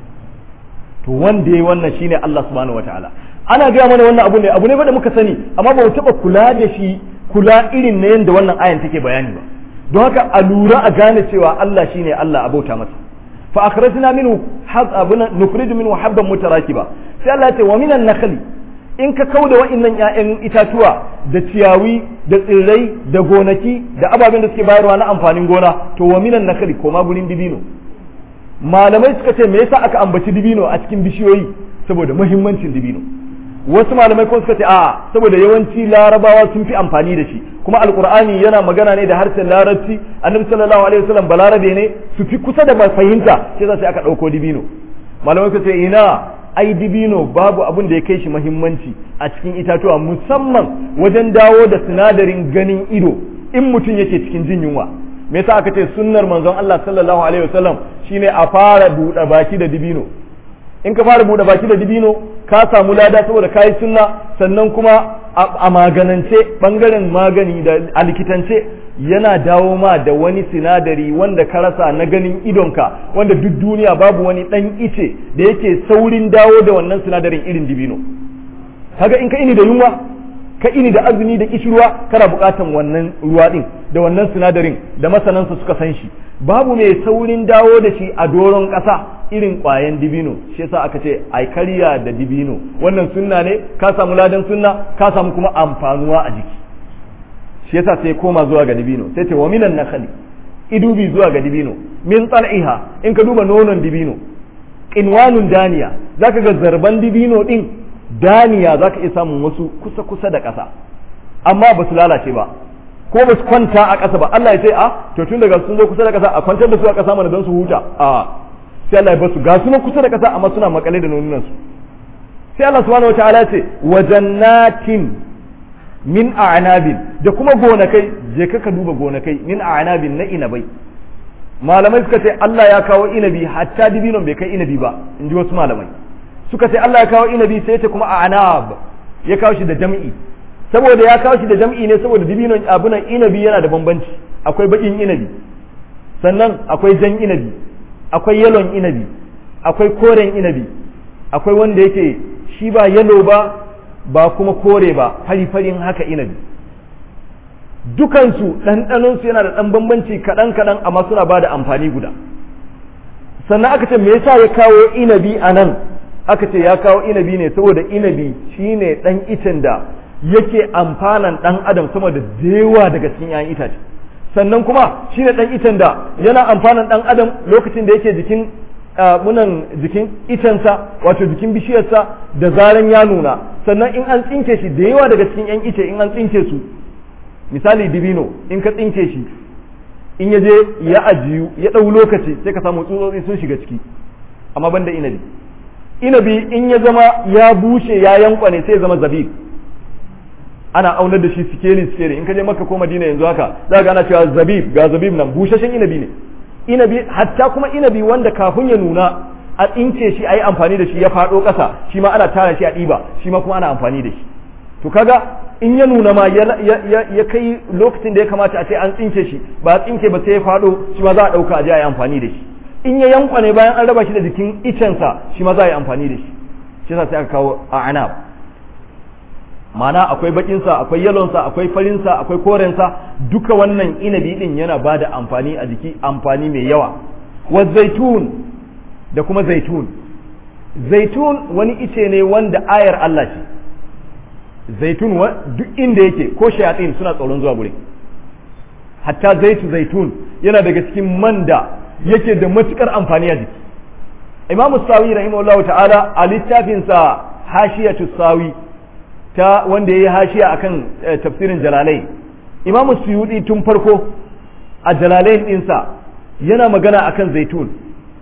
to wanda yayi wannan shine Allah subhanahu wataala ana gaya mana wannan abu ne abu ne ba da muka sani amma ba mu taba kula da shi kula irin na yanda wannan ayan take bayani ba don haka a lura a gane cewa Allah shine Allah abauta masa fa akhrajna minhu habban nukhrij minhu habban mutarakiba sai Allah ya ce wa minan nakhli in ka kauda wa'annan ƴaƴan itatuwa da ciyawi da tsirrai da gonaki da ababen da suke bayarwa na amfanin gona to wa minan nakali ko ma gurin dibino malamai suka ce me yasa aka ambaci dibino a cikin bishiyoyi saboda muhimmancin dibino wasu malamai kuma suka ce a saboda yawanci larabawa sun fi amfani da shi kuma alqur'ani yana magana ne da harshen larabci annabi sallallahu alaihi wasallam balarabe ne su fi kusa da fahimta sai sai aka dauko dibino malamai suka ce ina ai dibino babu abin da ya kai shi mahimmanci a cikin itatuwa musamman wajen dawo da sinadarin ganin ido in mutum yake cikin jin yunwa me yasa aka ce sunnar manzon Allah sallallahu alaihi wasallam shine a fara buɗe baki da dibino in ka fara buɗe baki da dibino ka samu lada saboda kayi sunna sannan kuma a maganance bangaren magani da a likitance yana dawo ma da wani sinadari wanda ka rasa na ganin idonka wanda duk duniya babu wani dan ice da yake saurin dawo da wannan sinadarin irin dibino kaga in ka ini da yunwa ka ini da azumi da kishirwa kana bukatan wannan ruwa din da wannan sinadarin da masanansa suka san shi babu mai saurin dawo da shi a doron ƙasa irin ƙwayan dibino shi yasa aka ce ai karya da dibino wannan sunna ne ka samu ladan sunna ka samu kuma amfanuwa a jiki shi yasa sai koma zuwa ga dibino sai ce wa minan nakhli idubi zuwa ga dibino min tsal'iha in ka duba nonon dibino qinwanun daniya zaka ga zarban dibino din daniya zaka iya samun wasu kusa kusa da ƙasa amma ba su lalace ba ko ba su kwanta a ƙasa ba Allah ya ce a to tun daga sun zo kusa da ƙasa a kwantar da su a ƙasa mana don su huta a sai Allah ya basu ga su kusa da ƙasa amma suna makale da nonunan su sai Allah subhanahu wataala ya ce wa jannatin min a'nabin da kuma gonakai je ka ka duba gonakai min a'nabin na inabai malamai suka ce Allah ya kawo inabi hatta dibinon bai kai inabi ba in ji wasu malamai suka ce Allah ya kawo inabi sai ya ce kuma a'nab ya kawo shi da jam'i saboda ya kawo shi da jam'i ne saboda dibinon abunan inabi yana da bambanci akwai bakin inabi sannan akwai jan inabi akwai yalon inabi akwai koren inabi akwai wanda yake shi ba yalo ba ba kuma kore ba fari-farin haka inabi dukansu ɗanɗanonsu yana da ɗan bambanci kaɗan-kaɗan amma suna ba da amfani guda sannan aka ce me yasa ya kawo inabi a nan aka ce ya kawo inabi ne saboda inabi shine ɗan icen da yake amfanan ɗan adam sama da dewa daga cikin 'ya'yan itace sannan kuma shine ɗan icen da yana amfanan ɗan adam lokacin da yake jikin munan jikin icensa wato jikin bishiyarsa da zaran ya nuna sannan in an tsinke shi da yawa daga cikin 'yan ice in an tsinke su misali dibino in ka tsinke shi in ya je ya ajiyu ya ɗau lokaci sai ka samu tsutsotsi sun shiga ciki amma banda inabi inabi in ya zama ya bushe ya yankwane sai ya zama zabib ana aunar da shi sikeli sikeli in ka je maka ko madina yanzu haka za ga ana cewa zabib ga zabib nan bushashen inabi ne inabi hatta kuma inabi wanda kafin ya nuna a tsince shi a yi amfani da shi ya faɗo ƙasa shi ma ana tara shi a ɗiba shi ma kuma ana amfani da shi to kaga in ya nuna ma ya kai lokacin da ya kamata a ce an tsince shi ba a tsinke ba sai ya faɗo shi ma za a ɗauka a je a yi amfani da shi in ya yankwane bayan an raba shi da jikin icensa shi ma za a yi amfani da shi shi yasa sai aka kawo a anab ma'ana akwai bakinsa akwai yalonsa akwai farinsa akwai korensa duka wannan inabi din yana ba da amfani a jiki amfani mai yawa wa zaitun da kuma zaitun zaitun wani ice ne wanda ayar Allah ce zaitun duk inda yake ko shayatin suna tsoron zuwa gurin hatta zaitu zaitun yana daga cikin man da yake da matukar amfani a jiki imamu sawi rahimahullahu ta'ala a littafinsa hashiyatu sawi ta wanda ya yi hashiya akan tafsirin jalalai imamu suyudi tun farko a jalalai ɗinsa yana magana akan zaitun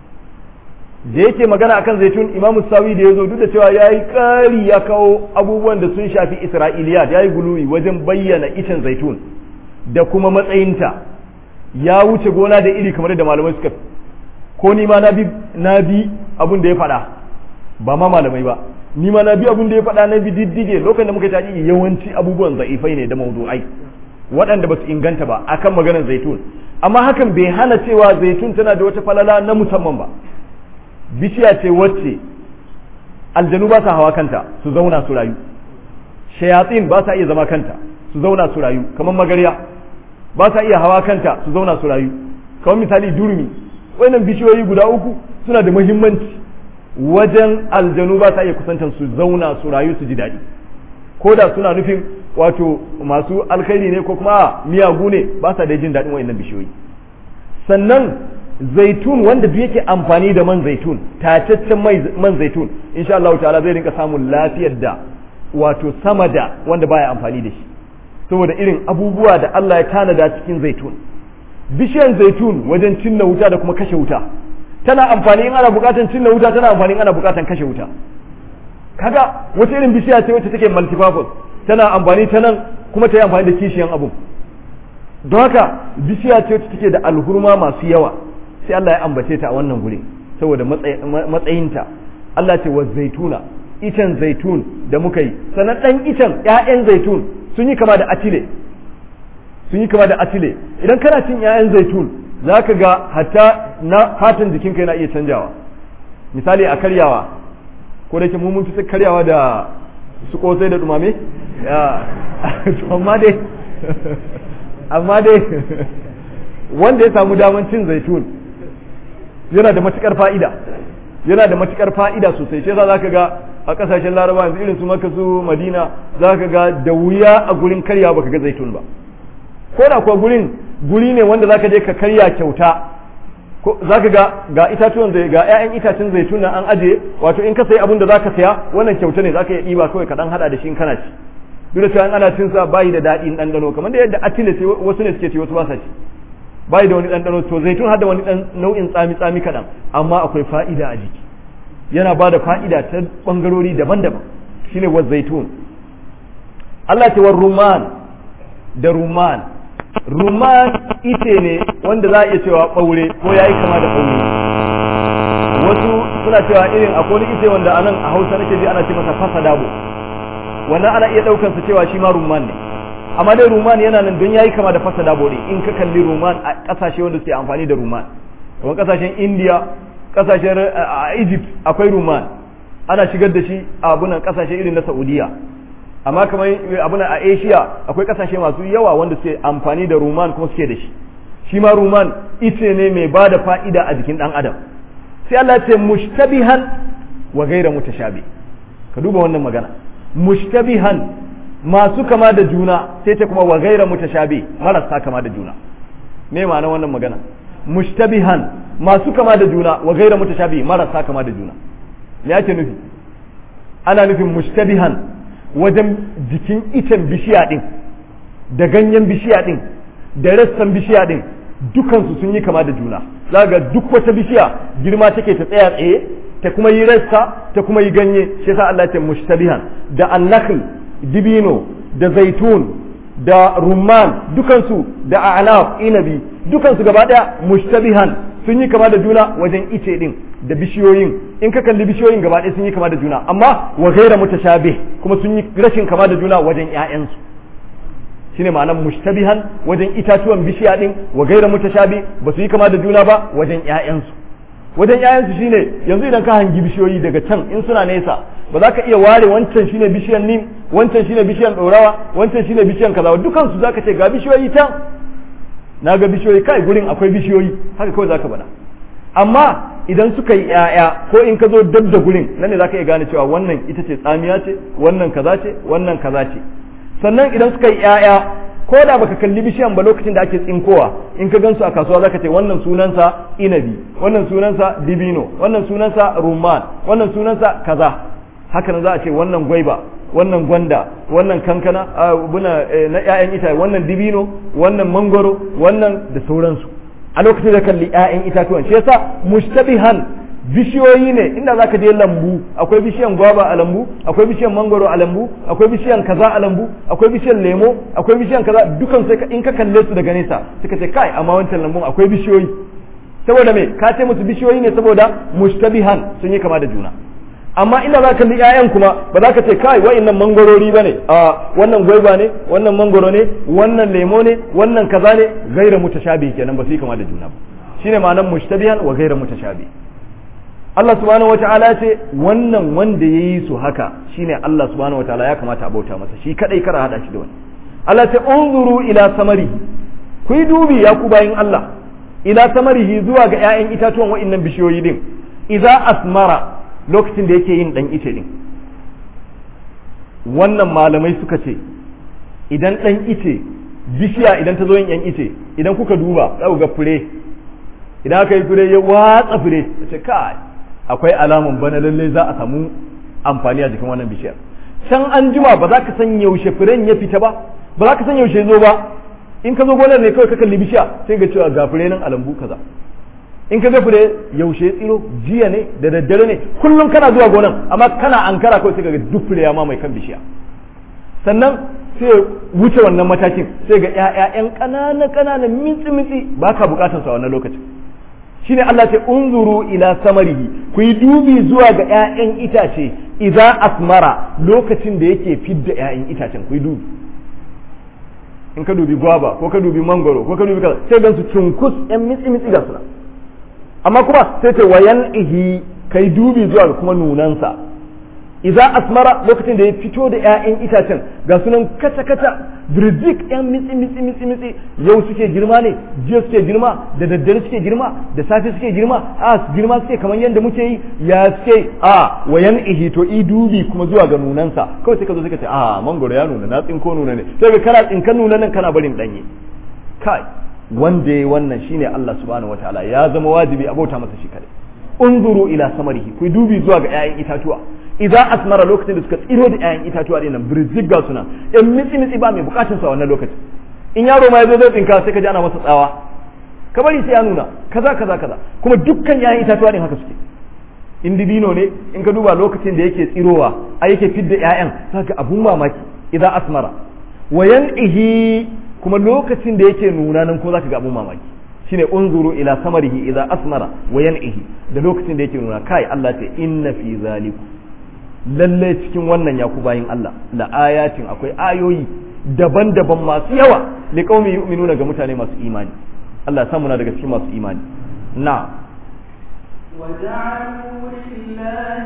da yake magana akan zaitun imamu sawi da ya zo duk da cewa ya yi ƙari ya kawo abubuwan da sun shafi isra'iliya ya yi guluwi wajen bayyana icen zaitun da kuma matsayinta ya wuce gona da iri kamar da malamai suka ko ni ma na bi na bi abin da ya faɗa ba ma malamai ba ni ma na bi abin da ya faɗa na bi diddige lokacin da muka taƙi yawanci abubuwan za'ifai ne da mawdu'ai waɗanda ba su inganta ba akan maganar zaitun amma hakan bai hana cewa zaitun tana da wata falala na musamman ba bishiya ce wacce aljanu ba sa hawa kanta su zauna su rayu shayatsin ba sa iya zama kanta su zauna su rayu kamar magarya ba sa iya hawa kanta su zauna su rayu kamar misali durmi wannan bishiyoyi guda uku suna da muhimmanci wajen aljanu ba sa iya kusantar su zauna su rayu su ji daɗi ko da suna nufin wato masu alkhairi ne ko kuma miyagu ne ba sa da jin daɗin wayannan bishiyoyi sannan zaitun wanda duk yake amfani da man zaitun tataccen man zaitun insha Allah ta'ala zai rinka samun lafiyar da wato sama da wanda baya amfani da shi saboda irin abubuwa da Allah ya tanada cikin zaitun bishiyan zaitun wajen cinna wuta da kuma kashe wuta tana amfani in ana bukatan cinna wuta tana amfani in ana bukatan kashe wuta kaga wata irin bishiya ce wacce take multipurpose tana amfani ta nan kuma ta yi amfani da kishiyan abu don haka bishiya ce wacce take da alhurma masu yawa sai Allah ya ambace ta a wannan guri saboda matsayinta Allah ce wa zaituna icen zaitun da muka yi sannan dan icen ƴaƴan zaitun sun yi kama da atile sun yi kama da atile idan kana cin ƴaƴan zaitun za ka ga hatta na fatan jikinka yana iya canjawa misali a karyawa ko da ke mun fi karyawa da su kosai da dumame amma dai amma dai wanda ya samu daman cin zaitun yana da matukar fa'ida yana da matukar fa'ida sosai sai za ka ga a kasashen laraba yanzu irin su maka su madina za ka ga da wuya a gurin karyawa baka ga zaitun ba ko da kuwa gurin guri ne wanda zaka je ka karya kyauta ko zaka ga ga itatuwan zai ga ƴaƴan itacen zaitun nan an aje wato in ka sayi abin da zaka saya wannan kyauta ne zaka iya ɗiba kawai ka dan hada da shi in kana ci duk da cewa ana cin sa bayi da daɗi ɗanɗano kamar da yadda atile sai wasu ne suke ci wasu ba sa ci bayi da wani ɗanɗano to zaitun har da wani ɗan nau'in tsami tsami kaɗan amma akwai fa'ida a jiki yana ba da fa'ida ta ɓangarori daban-daban shine wa zaitun Allah ce wa ruman da ruman rumman ite ne wanda za a iya cewa ɓaure ko ya yi kama da ɓaure wasu suna cewa irin akwai ite wanda anan a hausa nake ji ana ce masa fasa dabo wannan ana iya ɗaukar sa cewa shi ma rumman ne amma dai rumman yana nan don ya yi kama da fasa dabo ne in ka kalli rumman a ƙasashe wanda suke amfani da rumman kamar ƙasashen indiya ƙasashen a egypt akwai rumman ana shigar da shi a abunan ƙasashe irin na saudiya amma kamar abuna a asia akwai kasashe masu yawa wanda suke amfani da ruman kuma suke da shi shi ma ruman ice ne mai ba da fa'ida a jikin dan adam sai Allah ce mushtabihan wa gaira mutashabi ka duba wannan magana mushtabihan masu kama da juna sai ta kuma wa gaira mutashabi marasa kama da juna me ma'ana wannan magana mushtabihan masu kama da juna wa gaira mutashabi marasa kama da juna me ake nufi ana nufin mushtabihan wajen jikin icen bishiya ɗin da ganyen bishiya ɗin da rassan bishiya ɗin dukansu sun yi kama da juna za ga duk wata bishiya girma take ta tsaya tsaye ta kuma yi rassa ta kuma yi ganye shi yasa Allah ce mushtabihan da annakhl dibino da zaitun da rumman dukansu da a'nab inabi dukansu gaba daya mushtabihan sun yi kama da juna wajen ice din da bishiyoyin in ka kalli bishiyoyin gaba ɗaya sun yi kama da juna amma wa gaira mutashabih kuma sun yi rashin kama da juna wajen ƴaƴansu shine ma'anar mushtabihan wajen itatuwan bishiya din wa gaira mutashabih ba su yi kama da juna ba wajen ƴaƴansu wajen ƴaƴansu shine yanzu idan ka hangi bishiyoyi daga can in suna nesa ba za ka iya ware wancan shine bishiyan nim wancan shine bishiyan ɗorawa wancan shine bishiyan kaza dukan su zaka ce ga bishiyoyi can na ga bishiyoyi kai gurin akwai bishiyoyi haka kawai zaka bada amma idan suka yi ƴaƴa ko in ka zo dab da gurin nan ne zaka iya gane cewa wannan ita ce tsamiya ce wannan kaza ce wannan kaza ce sannan idan suka yi ƴaƴa ko da baka kalli bishiyan ba lokacin da ake tsinkowa in ka gansu a kasuwa zaka ce wannan sunansa inabi wannan sunansa dibino wannan sunansa rumman wannan sunansa kaza haka nan za a ce wannan gwaiba wannan gwanda wannan kankana buna na ƴaƴan itace wannan dibino wannan mangoro wannan da sauransu a lokacin da kalli ƴaƴan itatuwan shi yasa mushtabihan bishiyoyi ne inda zaka je lambu akwai bishiyan gwaba a lambu akwai bishiyan mangoro a lambu akwai bishiyan kaza a lambu akwai bishiyan lemo akwai bishiyan kaza dukan sai in ka kalle su daga nesa suka ce kai amma wancan lambun akwai bishiyoyi saboda me ka ce musu bishiyoyi ne saboda mushtabihan sun yi kama da juna amma inda za ka kalli ƴaƴan kuma ba za ka ce kai wa'annan mangorori bane a wannan gwaiba ne wannan mangoro ne wannan lemo ne wannan kaza ne gaira mutashabi kenan ba su yi kama da juna ba shine ma'anar mushtabihan wa gaira mutashabi Allah subhanahu wata'ala ce wannan wanda ya yi su haka shine Allah subhanahu wata'ala ya kamata a bauta masa shi kadai kara hada shi da wani Allah ce unzuru ila samarihi ku yi dubi ya ku bayin Allah ila samarihi zuwa ga ƴaƴan itatuwan wa'annan bishiyoyi din idza asmara lokacin da yake yin dan ice din wannan malamai suka ce idan dan ice bishiya idan ta zo yin yan ice idan kuka duba za ku ga fure idan aka yi fure ya watsa fure ce kai akwai alamun bana lalle za a samu amfani a jikin wannan bishiyar can an jima ba za ka san yaushe furen ya fita ba ba za ka san yaushe zo ba in ka zo gonar ne kawai ka kalli bishiya sai ga cewa ga fure nan a lambu kaza in ka ga fure yaushe tsiro jiya ne da daddare ne kullum kana zuwa gonan amma kana ankara kawai sai ga duk fure ya mamaye kan bishiya sannan sai wuce wannan matakin sai ga ƴaƴan ƙanana ƙanana mitsi mitsi ba ka bukatar su a wannan lokacin shine Allah ce unzuru ila samarihi ku yi dubi zuwa ga ƴaƴan itace idza asmara lokacin da yake fidda ƴaƴan itacen ku yi dubi in ka dubi gwaba ko ka dubi mangoro ko ka dubi kaza sai gan su cunkus ƴan mitsi mitsi ga suna amma kuma sai ce wayan ihi kai dubi zuwa ga kuma nunansa idza asmara lokacin da ya fito da ƴaƴan itacen ga sunan kata kata birzik ƴan mitsi mitsi mitsi mitsi yau suke girma ne jiya suke girma da daddare suke girma da safe suke girma a girma suke kamar yadda muke yi ya suke a wayan ihi to i dubi kuma zuwa ga nunansa kawai sai ka zo sai ka ce a mangoro ya nuna na tsinko nuna ne sai ka kana tsinkan nuna nan kana barin danye kai wanda ya wannan shine Allah subhanahu wataala ya zama wajibi a bauta masa shi kadai unzuru ila samarihi ku dubi zuwa ga ƴaƴan itatuwa idan asmara lokacin da suka tsiro da ƴaƴan itatuwa dinnan birzik ga suna in mitsi mitsi ba mai bukatun sa wannan lokacin in yaro ma yazo zai tsinka sai ka ji ana masa tsawa ka bari sai ya nuna kaza kaza kaza kuma dukkan ƴaƴan itatuwa din haka suke in dibino ne in ka duba lokacin da yake tsirowa a yake fidda ƴaƴan zaka abun mamaki idan asmara wayan ihi kuma lokacin da yake nuna nan ko zaka ga abun mamaki shine unzuru ila samarihi idza asmara wa yan'ihi da lokacin da yake nuna kai Allah ce inna fi zaliku lalle cikin wannan ya ku bayin Allah la ayatin akwai ayoyi daban-daban masu yawa li qaumi yu'minuna ga mutane masu imani Allah ya samu na daga cikin masu imani na وجعلوا لله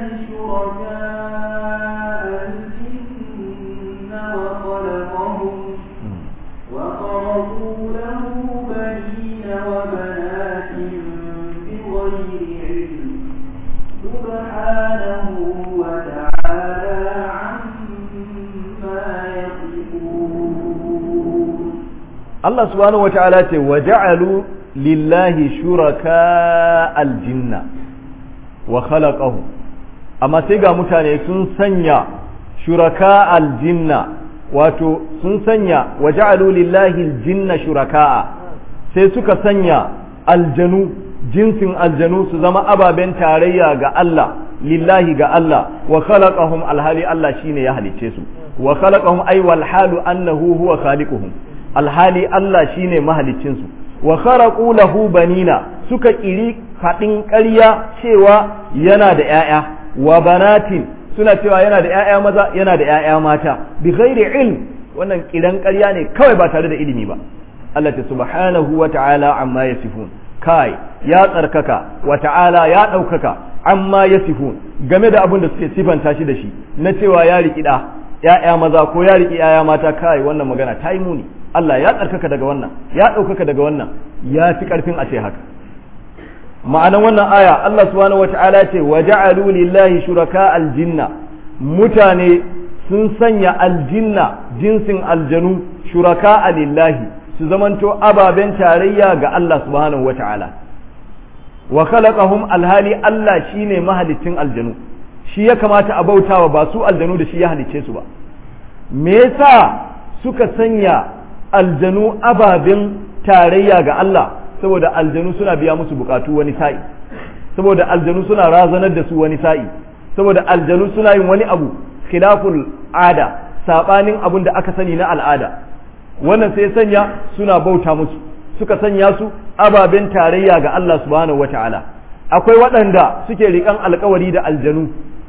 شركاء الجن وخلقهم وخرقوا له بنين وبنات بغير علم سبحانه وتعالى عما يصفون Allah subhanahu wata'ala ce wa ja'alu lillahi shuraka aljinna wa khalaqahu amma sai ga mutane sun sanya shuraka aljinna wato sun sanya wa ja'alu lillahi aljinna shuraka'a sai suka sanya aljanu jinsin aljanu su zama ababen tarayya ga Allah lillahi ga Allah wa khalaqahum alhali Allah shine ya halice su wa khalaqahum ay wal halu annahu huwa khaliquhum alhali Allah shine mahalicin su wa kharaqu lahu banina suka kiri fadin ƙarya cewa yana da ƴaƴa wa banatin suna cewa yana da ƴaƴa maza yana da ƴaƴa mata bi ghairi ilm wannan kiran ƙarya ne kawai ba tare da ilimi ba Allah ta subhanahu wa ta'ala amma yasifun kai ya tsarkaka wa ta'ala ya ɗaukaka amma ya sifun game da abin da suke sifanta shi da shi na cewa ya riƙi ɗa ‘ya'ya maza ko ya riƙi ‘ya'ya mata kai wannan magana ta yi muni Allah ya tsarkaka daga wannan ya ɗaukaka daga wannan ya fi ƙarfin a ce haka ma'anan wannan aya Allah subhanahu wata'ala ce wa ja'alu lillahi shuraka aljinna mutane sun sanya aljinna jinsin aljanu shuraka lillahi su zamanto ababen tarayya ga Allah subhanahu wata'ala wa khalaqahum alhali Allah shine mahalicin aljanu shi ya kamata a bautawa ba su aljanu da shi ya halicce su ba me yasa suka sanya aljanu ababen tarayya ga Allah saboda aljanu suna biya musu bukatu wani sa'i saboda aljanu suna razanar da su wani sa'i saboda aljanu suna yin wani abu khilaful ada sabanin abin da aka sani na al'ada wannan sai sanya suna bauta musu suka sanya su ababen tarayya ga Allah subhanahu wata'ala akwai waɗanda suke riƙan alkawari da aljanu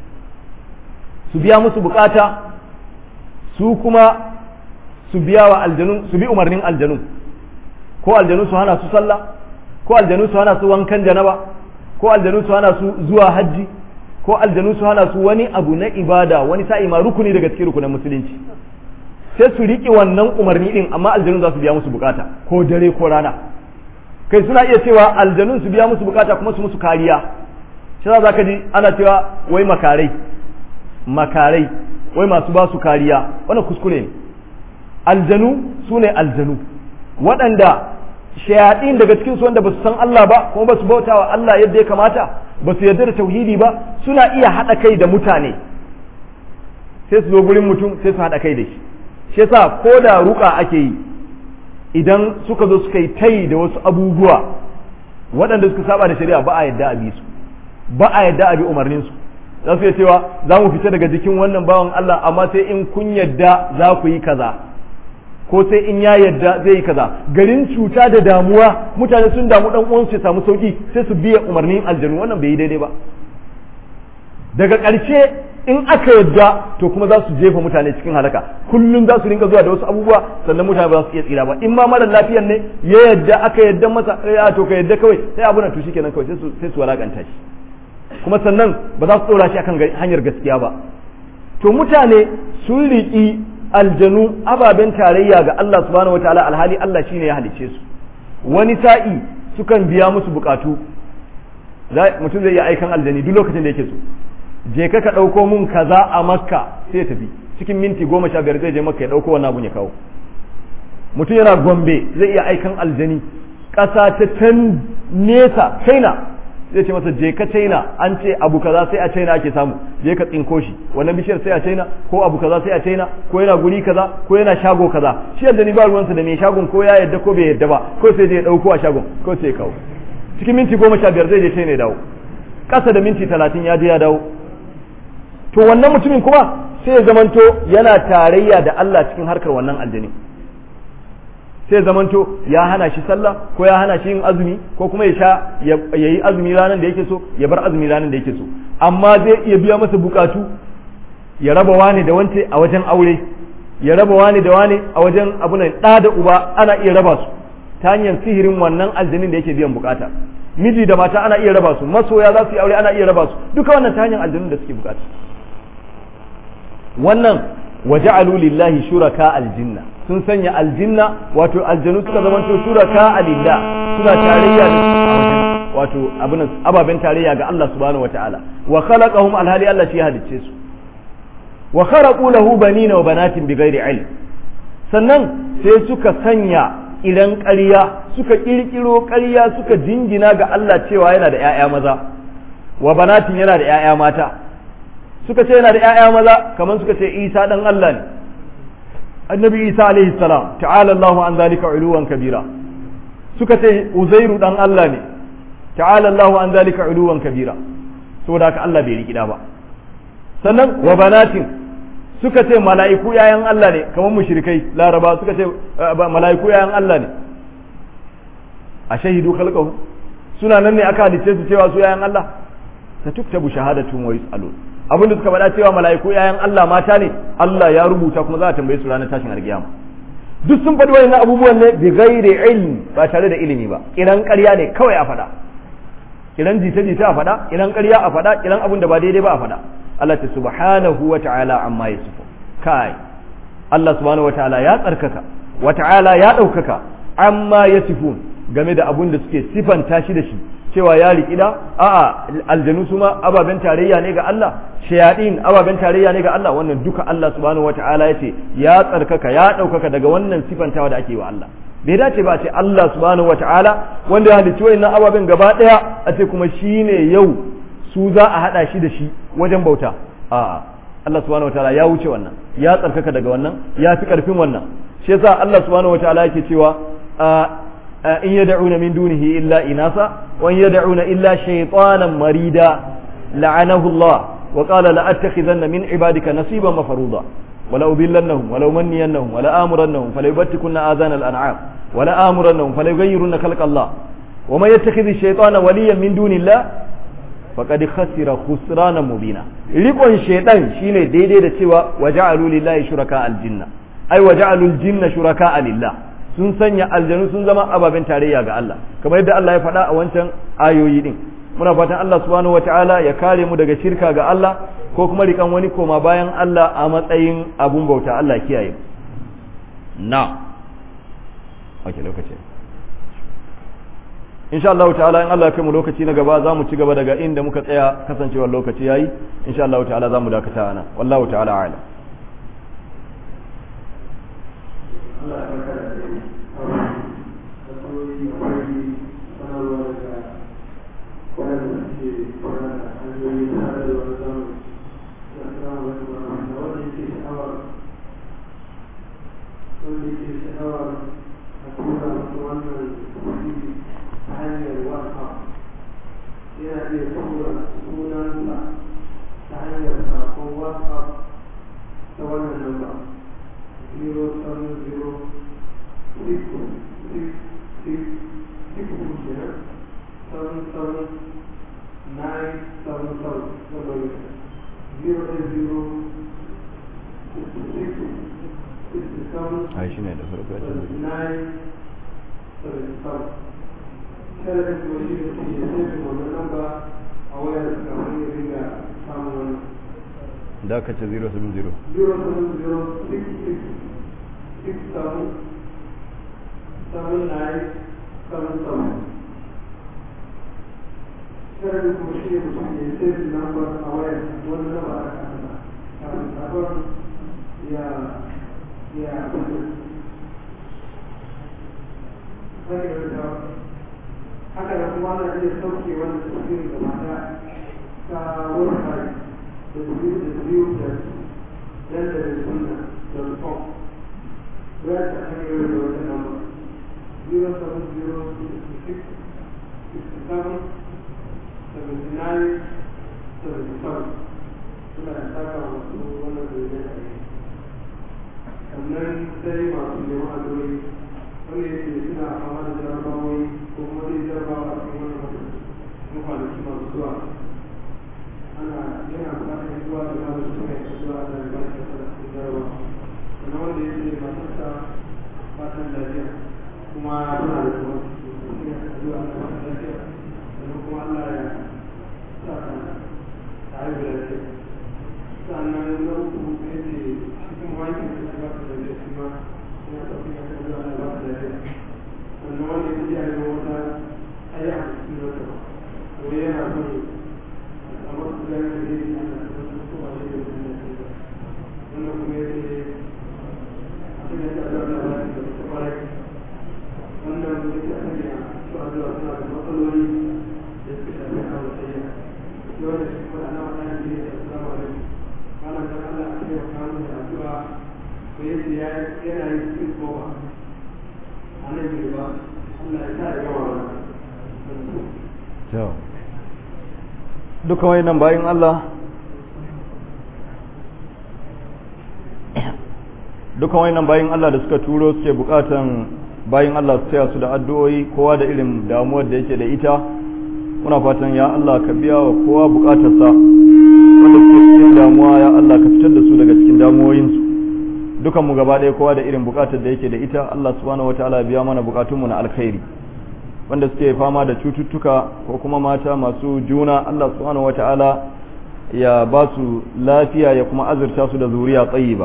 su biya musu bukata su kuma su biya wa aljanu su bi umarnin aljanu ko aljanu su hana su sallah ko aljanu su hana su wankan janaba ko aljanu su hana su zuwa hajji ko aljanu su hana su wani abu na ibada wani sa'i ma rukuni daga cikin rukunin musulunci sai su riƙe wannan umarni din amma aljanu za su biya musu bukata ko dare ko rana kai suna iya cewa aljanun su biya musu bukata kuma su musu kariya shi za ka ji ana cewa wai makarai makarai wai masu ba su kariya wannan kuskure ne aljanu su ne aljanu waɗanda shayaɗin daga cikin su wanda ba su san Allah ba kuma ba su bauta wa Allah yadda ya kamata ba su yarda da tauhidi ba suna iya haɗa kai da mutane sai su zo gurin mutum sai su haɗa kai da shi shi yasa ko da ruka ake yi idan suka zo suka yi tai da wasu abubuwa waɗanda suka saba da shari'a ba a yadda a bi su ba a yadda a bi umarnin su za su iya cewa za mu fita daga jikin wannan bawan Allah amma sai in kun yadda za ku yi kaza ko sai in ya yadda zai yi kaza garin cuta da damuwa mutane sun damu dan uwansu ya samu sauki sai su biya umarnin aljanu wannan bai yi daidai ba daga ƙarshe in aka yadda to kuma za su jefa mutane cikin halaka kullum za su rinka zuwa da wasu abubuwa sannan mutane ba za su iya tsira ba in ma mara lafiyan ne ya yadda aka yadda masa ya to ka yadda kawai sai abu na to shikenan kawai sai su sai su walakanta shi kuma sannan ba za su tsora shi akan hanyar gaskiya ba to mutane sun riƙi aljanu ababen tarayya ga Allah subhanahu wataala alhali Allah shine ya halicce su wani sa'i sukan biya musu bukatu mutum zai iya aikan aljani duk lokacin da yake so je ka ka ɗauko mun kaza a makka sai ya tafi cikin minti goma sha biyar zai je makka ya ɗauko wannan abun ya kawo mutum yana gombe zai iya aikan aljani ƙasa ta can nesa china zai ce masa je ka china an ce abu kaza sai a china ake samu je ka tsinko shi wannan bishiyar sai a china ko abu kaza sai a china ko yana guri kaza ko yana shago kaza shi yadda ni ba ruwansa da mai shagon ko ya yadda ko bai yadda ba ko sai je ya ɗauko a shagon ko sai ya kawo cikin minti goma sha biyar zai je china ya dawo ƙasa da minti talatin ya je ya dawo to wannan mutumin kuma sai ya zamanto yana tarayya da Allah cikin harkar wannan aljani sai ya zamanto ya hana shi sallah ko ya hana shi yin azumi ko kuma ya sha ya yi azumi ranar da yake so ya bar azumi ranar da yake so amma zai iya biya masa bukatu ya raba wani da wance a wajen aure ya raba wani da wani a wajen abunan ɗa da uba ana iya raba su ta hanyar sihirin wannan aljanin da yake biyan bukata miji da mata ana iya raba su masoya za su yi aure ana iya raba su duka wannan ta hanyar aljanun da suke bukata wannan waja'alu lillahi shuraka aljinna sun sanya aljinna wato aljanu suka zamanto shuraka alillah suna tarayya da a wajen wato abin ababen tarayya ga Allah subhanahu wataala wa khalaqahum alhali Allah shi ya halicce su wa kharaqu lahu banina wa banatin bighairi ilm sannan sai suka sanya idan ƙarya suka ƙirƙiro ƙarya suka jingina ga Allah cewa yana da ‘ya'ya maza wa banatin yana da ‘ya'ya mata suka ce yana da ‘ya'ya maza kamar suka ce isa ɗan Allah ne annabi isa alaihi salam ta'ala Allahu an zalika uluwan kabira suka ce uzairu ɗan Allah ne ta'ala Allahu an zalika uluwan kabira saboda haka Allah bai rikida ba sannan wa banatin suka ce mala'iku yayan Allah ne kamar mushrikai laraba suka ce mala'iku yayan Allah ne a shahidu khalqahu suna nan ne aka halice su cewa su yayan Allah ta tuktabu shahadatun wa yus'alun abin da suka faɗa cewa mala'iku yayan Allah mata ne Allah ya rubuta kuma za a tambaye su ranar tashin alkiyama duk sun faɗi wayannan abubuwan ne bi ghairi ilmi ba tare da ilimi ba kiran ƙarya ne kawai a faɗa kiran jita jita a faɗa kiran ƙarya a faɗa kiran abun da ba daidai ba a faɗa Allah ta subhanahu wa ta'ala amma yasifu kai Allah subhanahu wa ta'ala ya tsarkaka wa ta'ala ya ɗaukaka amma yasifun game da abun da suke sifanta shi da shi cewa ya riƙida a'a aljanu su ma ababen tarayya ne ga Allah shayaɗin ababen tarayya ne ga Allah wannan duka Allah subhanahu wata'ala ya ce ya tsarkaka ya ɗaukaka daga wannan sifantawa da ake wa Allah bai dace ba a ce Allah subhanahu wata'ala wanda ya halicci wayannan ababen gaba ɗaya a ce kuma shine yau su za a haɗa shi da shi wajen bauta a'a Allah subhanahu wata'ala ya wuce wannan ya tsarkaka daga wannan ya fi ƙarfin wannan shi yasa Allah subhanahu wata'ala yake cewa in yad'una min dunihi illa inasa wa in yad'una illa shaytanan marida la'anahu Allah wa qala la attakhidhanna min ibadika nasiban mafruḍa ولا أضلنهم ولا أمنينهم ولا آمرنهم فليبتكن آذان الأنعام ولا آمرنهم فليغيرن خلق الله ومن يتخذ الشيطان وليا من دون الله فقد خسر خسرانا مبينا ريقون شيطان شيني ديدي da cewa وجعلوا لله شركاء الجنة أي وجعلوا الجن شركاء لله sun sanya aljanu sun zama ababen tarayya ga Allah kamar yadda Allah ya faɗa a wancan ayoyi din muna fatan Allah subhanahu wataala ya kare mu daga shirka ga Allah ko kuma rikan wani koma bayan Allah a matsayin abun bauta Allah kiyaye na okay lokaci insha Allah ta'ala in Allah ya kai mu lokaci na gaba za mu ci gaba daga inda muka tsaya kasancewar lokaci yayi insha Allah ta'ala za mu dakata ana wallahu ta'ala a'lam Allah ya barka da kai. Da sauri da kwari sanarwa daga waɗanda suke kwana da hanyoyi na sadarwa na zamani. Da assalamu alaikum wa rahmatullahi wanda yake sha'awar wanda yake sha'awar a tura masa wannan kuɗi ta hanyar WhatsApp yana iya tura sunansa ta hanyar sakon WhatsApp ta wannan namba. zero seven zero six six six six kenan seven seven nine seven seven seven zero eight zero six six seven ai shine da farko ya ce nine seven seven kada da kuma shi da ke sai wannan namba a wayar kamar ya riga samun wannan da ka ce 070 zero seven zero six six six seven seven nine seven seven. Kada da kuma shi ne mutum ya sai da lambar a wayar wani lamba a kasa kafin sabon ya ya fito. Sai da haka da kuma ana iya sauke wani tafsirin gaba ɗaya ta website www.dandalinsunna.com Where to hang your the number 07066 67 79 77 suna da saka masu wannan zai a yi sannan sai masu neman adori wanda yake suna fama da jarabawoyi ko kuma zai jarabawa a cikin wannan kwanaki masu zuwa ana yana bukatar zuwa da malam su kai zuwa da ba shi da cikin jarawa sannan wanda ya ce matarsa fatan lafiya kuma tana da kuma suna zuwa da fatan lafiya sannan kuma Allah ya sa ka ta haihu lafiya sannan na uku ya ce shi kuma wani da ya ba ta lafiya shi ma yana tafi ya kai zuwa da ba ta lafiya sannan wanda ya ce a yi wata ayya a cikin wata wani yana son amma su gani da zai yi ana tabbatar ko a zai yi wani da wannan kuma ya ce abin da ya zaɓa da wani da ta kwarai wannan ya ce a sanya su a zuwa suna da matsaloli da suka shafi a wasayya yau da shi kuma ana wani da ya ce assalamu alaikum malam dan Allah a ce wa kamun da addu'a ko ya ce yana yin cikin kowa a nan girba Allah ya sa ya gama wannan duka wayannan bayan Allah duka wayannan bayan Allah da suka turo suke bukatan bayan Allah su taya su da addu'o'i kowa da irin damuwar da yake da ita muna fatan ya Allah ka biya wa kowa bukatarsa wanda suke cikin damuwa ya Allah ka fitar da su daga cikin damuwoyinsu dukan mu gaba ɗaya kowa da irin bukatar da yake da ita Allah subhanahu wataala ya biya mana bukatunmu na alkhairi wanda suke fama da cututtuka ko kuma mata masu juna Allah subhanahu wataala ya ba su lafiya ya kuma azurta su da zuriya tsayiba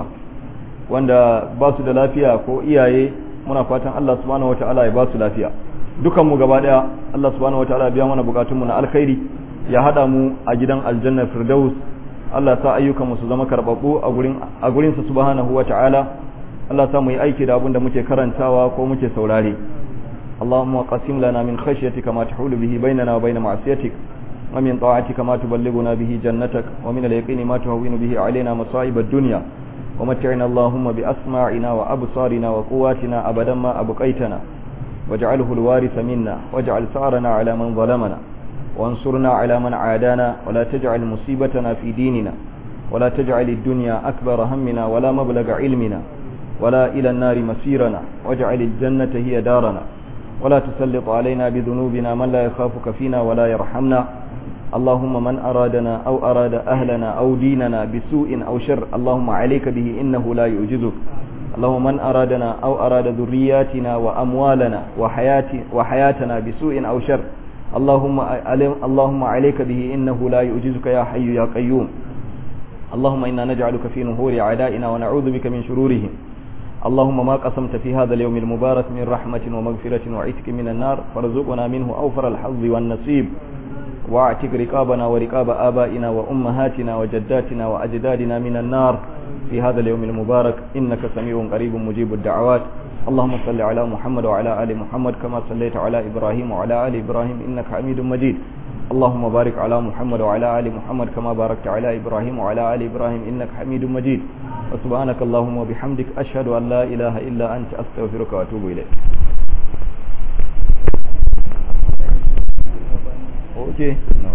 wanda ba su da lafiya ko iyaye muna fatan Allah subhanahu wataala ya ba su lafiya dukan mu gaba daya Allah subhanahu wataala ya biya mana bukatunmu na alkhairi ya hada mu a gidan aljanna firdaus Allah sa ayyukan mu su zama karbabbu a gurin a gurin sa subhanahu wataala Allah sa mu yi aiki da abin da muke karantawa ko muke saurare اللهم قسم لنا من خشيتك ما تحول به بيننا وبين معصيتك ومن طاعتك ما تبلغنا به جنتك ومن اليقين ما تهون به علينا مصائب الدنيا ومتعنا اللهم بأسماعنا وأبصارنا وقواتنا أبدا ما أبقيتنا واجعله الوارث منا واجعل ثارنا على من ظلمنا وانصرنا على من عادانا ولا تجعل مصيبتنا في ديننا ولا تجعل الدنيا أكبر همنا ولا مبلغ علمنا ولا إلى النار مسيرنا واجعل الجنة هي دارنا ولا تسلط علينا بذنوبنا من لا يخافك فينا ولا يرحمنا اللهم من أرادنا أو أراد أهلنا أو ديننا بسوء أو شر اللهم عليك به إنه لا يعجزك اللهم من أرادنا أو أراد ذرياتنا وأموالنا وحيات وحياتنا بسوء أو شر اللهم اللهم عليك به إنه لا يعجزك يا حي يا قيوم اللهم إنا نجعلك في نهور أعدائنا ونعوذ بك من شرورهم اللهم ما قسمت في هذا اليوم المبارك من رحمة ومغفرة وعتق من النار فارزقنا منه أوفر الحظ والنصيب واعتق رقابنا ورقاب آبائنا وأمهاتنا وجداتنا وأجدادنا من النار في هذا اليوم المبارك إنك سميع قريب مجيب الدعوات اللهم صل على محمد وعلى آل محمد كما صليت على إبراهيم وعلى آل إبراهيم إنك حميد مجيد اللهم بارك على محمد وعلى آل محمد كما باركت على إبراهيم وعلى آل إبراهيم إنك حميد مجيد وسبحانك اللهم وبحمدك أشهد أن لا إله إلا أنت أستغفرك وأتوب إليك Okay.